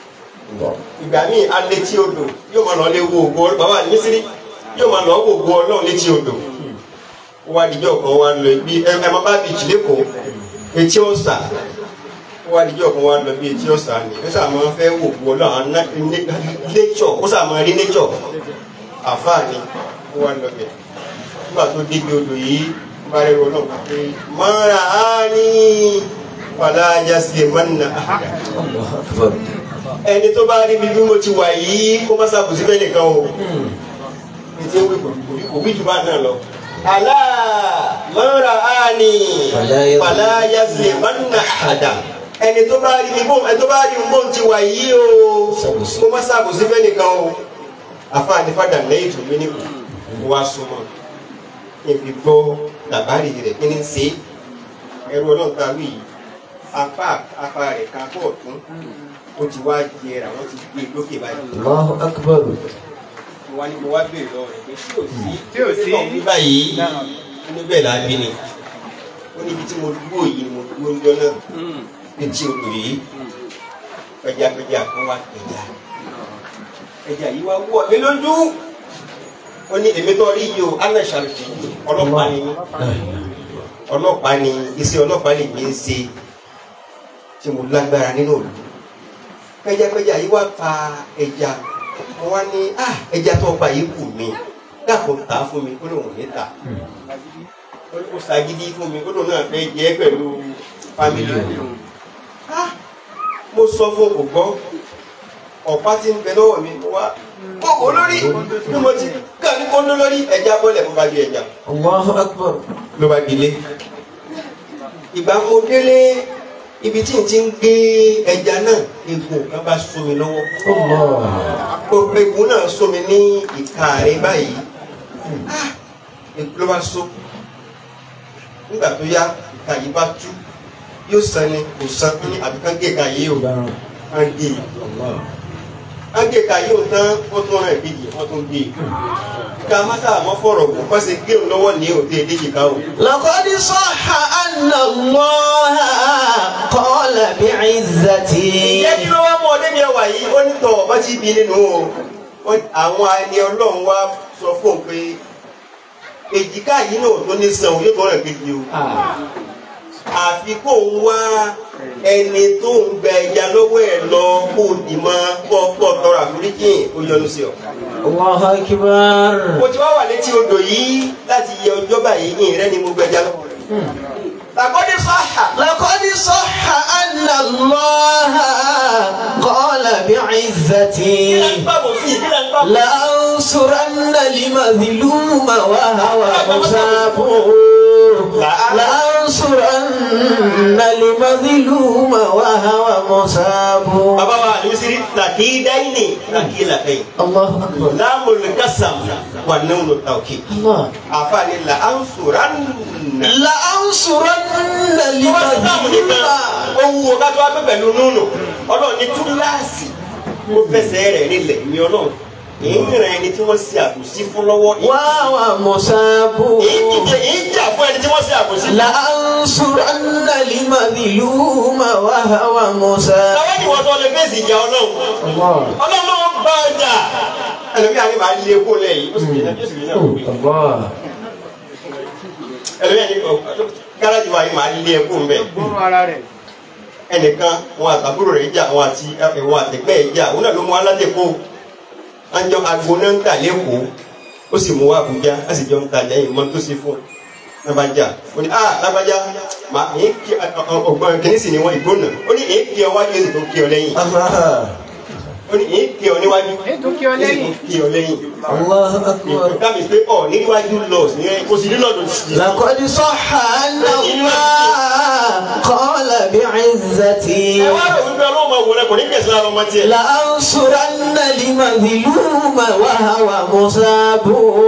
ìgbà míì alẹ́ tí odò yóò máa lọ lé wo ògo bàbá àdìsírí yóò máa lọ wo ògo ọlọ́run létí odò ó wá dijọ́ kan wá lọ bí ẹ ẹ máa bá bìjì lẹ́kọ̀ọ́ etí ọ̀sà ó wá dijọ́ kan wá lọ bí etí ọ̀sà ni ó sà máa fẹ́ wo ògo ọlọ́run àwọn nature ó sà máa rí nature àfáà ni ó wá lọ bẹ̀ nígbà tó débi odò yìí bá rẹ̀ rọ̀ náà pé mọ́ra á ní fàlàjà sí mọ́nà àhàdà الله أكبر ẹni tó bá rí mi bí mo ti wà yìí kó má ṣàbùsí fẹ́ nìkan o ní tí ó wí kò kò wí jù bá náà lọ. àlá mọ́ra á ní fàlàjà sí mọ́nà àhàdà ẹni tó bá rí mi bó ẹni tó bá rí mi bó ti wà yìí o kó má ṣàbùsí fẹ́ nìkan o àfáàní fàdà lẹ́yìn tó mí ní kò wá súnmọ́ kí n fi gbọ́ làbárì rẹ̀ kí ni ń ṣe é ẹrú ọlọ́run ta wí yìí apá apá rẹ̀ kan kọ́ ọ̀tún ó ti wá jẹrà wọ́n ti gbé e lókè báyìí. الله أكبر mo wá ní mo wá béèrè lọ́wọ́ rẹ̀ pé tí ò sí Tí ò sí. náà wí báyìí ó ní bẹ́ẹ̀ lábí ni ó ní ibi tí mo dúró yìí ni mo dúró ń jọ náà etí odò yìí pẹjapẹja kan wá pẹja ẹja yìí wá wọ̀ mí lójú ó ní èmi tó rí yìí o anna sharif ọlọ́pàá ni mí ọlọ́pàá ni iṣẹ́ ọlọ́pàá lè mi ń ṣe tí mo lágbára nínú òlu pẹjapẹja yìí wá pa ẹja mo wá ní ah ẹja tó pa yìí kù mí dàpọ̀ tà á fún mi kó lóun ò ní tà ó ní kó ṣàgídí fún mi kó lóun náà fẹ́ jẹ́ pẹ̀lú fámìlì òun ah mo sọ fún kò gbọ́ ọ̀pá tí ń bẹ lọ́wọ́ mi mo wá kókó lórí bí mo ti kà ní kóńdó lórí ẹja bọ́lẹ̀ mo bá di ẹja الله أكبر ló bá dilé ìgbà mo délé ibi tí n ti ń gbé ẹja náà egbò kan bá sún mi lọ́wọ́ الله egbò náà sún mi ní ìka rẹ báyìí Ah, egbò ló bá sún nígbà tó yá ìka yìí bá tú yóò san ni kò san ní àbíkán gé ìka yìí o á gé á gé ìka yìí o tán wọ́n tún rán ìbejì wọ́n tún gé ká má sábà mọ́ fọ̀rọ̀ kó kọ́ sí gé òun lọ́wọ́ ní òde ìdíjì ká o. لقد صح أن الله بعزتي ìyẹn kí ló wá mú ọdẹ mi ẹwà yìí ó ní tọ ọba tí bí nínú o Ó- àwọn ẹni ọlọ́run wá sọ fún un pé èjìká yìí náà tó ní sàn yóò tó rẹ̀ kejì o àfi kó ń wá ẹni tó ń gba ẹja lọ́wọ́ ẹ̀ lọ kó o dì mọ́ kó kó tọrọ àforíjì ó yọ́nú sí ọ. الله أكبر mo ti wá wà létí odò yìí láti yẹ ọjọ́ báyìí yìí rẹ ni mo gba ẹja lọ́wọ́ rẹ̀. tàkọ́dé sọ́hà لقد صح أن الله قال بعزتي kí ló ń gbàgbọ́ sí kí ló ń gbàgbọ́. لأنصرن المظلوم وهو مصاب لأنصرن المظلوم وهو مصاب bàbá wa àlùsírí tàkì dáìní tàkì làkẹ́yìn. الله أكبر láàmú lùkásàm wà nínú tàwùkì. الله àfààní là á ń sòrà nà. لأنصرن tó bá ti dáàmú nìkan المظلوم ohun wo ká tó wá pẹ́ pẹ̀lú núnù ọlọ́run ní túláàsì ó fẹsẹ̀ rẹ̀ nílẹ̀ ní ọlọ́run èyí ń ràn ẹni tí wọ́n ṣe àbòsí fún lọ́wọ́ وهو مصاب èyí dìde èyí jà fún ẹni tí wọ́n ṣe àbòsí fún. لأنصرن المظلوم وهو مصاب àwọn ni wọ́n tó lè fèsì ìjà ọlọ́run الله ọlọ́run ló ń bá ọjà ẹlòmíà ni màá lé kó lẹ́yìn ó sì lè ó sì lè náà wí. الله ẹlòmíà ni gáràjì wa yìí màá lé kó mbẹ́. gbọ́rọ̀ ara rẹ̀. ẹnìkan wọn àtàbúrò rẹ̀ jà wọn àti wọn àtẹ̀gbẹ́ ẹ̀ jà òun náà ló mú aládẹ́kọ̀ọ́ àjọ àgbo náà ń tà lẹ́kọ̀ọ́ ó sì mú wá Àbújá á sì jọ ń ta lẹ́yìn mọ́ tó ṣe fún un náà bá jà ó ní ah lágbájá mà èé kí ọgbọ́n kìíní sì ni wọ́n ìgbóná ó ní èé kí ọ wájú èsì tó kí ọ lẹ́yìn ó ní èé kí ọ níwájú ètò kí ọ èsì lẹ́yìn. tó kí ọ lẹ́yìn الله أكبر dábì pé ọ níwájú lọ sí kò sí nílọ́dún sí لقد صح أن الله قال بعزتي ẹ wá rò wípé ọlọ́run máa wò rẹ kò ní gbèsè lára ọmọ tiẹ̀. لأنصرن المظلوم وهو مصاب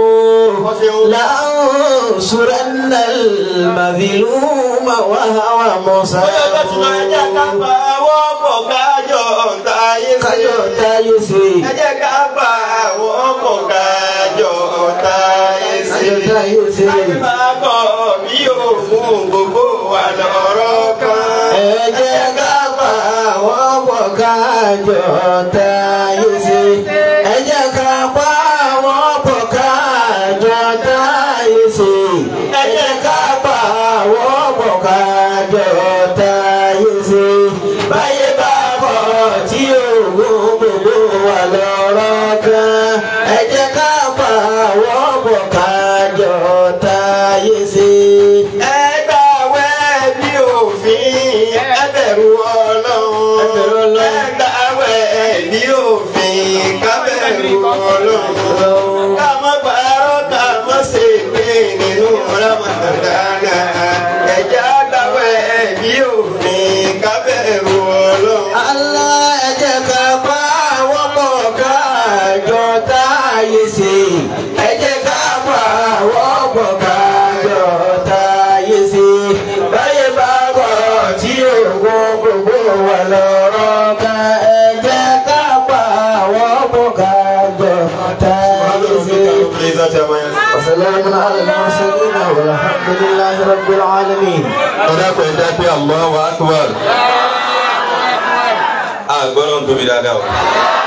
لأنصرن المظلوم وهو Bóyá ọjọ́ ti máa jẹ́ ká مصاب pa àwọn ọkọ̀ kájọ táyé sí. kájọ táyé sí Ẹ jẹ́ ká pa àwọn ọkọ̀ kájọ táyé sí. kájọ táyé sí Láti máa kọ̀ bí òògùn gbogbo wà lọ́rọ̀ kan. ẹ jẹ́ ká pa àwọn pọ̀ kájọ táyé sí ẹ jẹ́ ká pa àwọn pọ̀ kájọ táyé sí ẹ jẹ́ ká pa àwọn pọ̀ kájọ táyé sí báyé bá kọ̀ tí òògùn gbogbo wà lọ́rọ̀ kan ẹ jẹ́ ká pa àwọn pọ̀ kájọ táyé sí. Ẹ gbàwẹ̀ bí òfin, ẹ bẹ̀rù Ọlọ́run. Ẹ bẹ̀rù Ọlọ́run. Ẹ gbàwẹ̀ bí òfin, ká bẹ̀rù Ọlọ́run. Ká má parọ́, ká má ṣe pé nínú Ramadana. Ẹ jẹ́ á gbàwẹ̀ bí òfin, ká bẹ̀rù Ọlọ́run. Allah ẹ jẹ́ ká pa àwọn pọ̀ kájọ táyé sí. Ẹ jẹ́ ká pa àwọn pọ̀ kájọ táyé sí. Báyé bá kọ̀ tí òògùn gbogbo wà lọ́rọ̀ ká. Ẹ jẹ́ ká pa àwọn pọ̀ kájọ táyé sí. وسلام على المرسلين والحمد لله رب العالمين. ọ̀dàpọ̀ ẹ̀dá pé Allahu Akbar. àgbọ̀nà tóbi dáadáa o.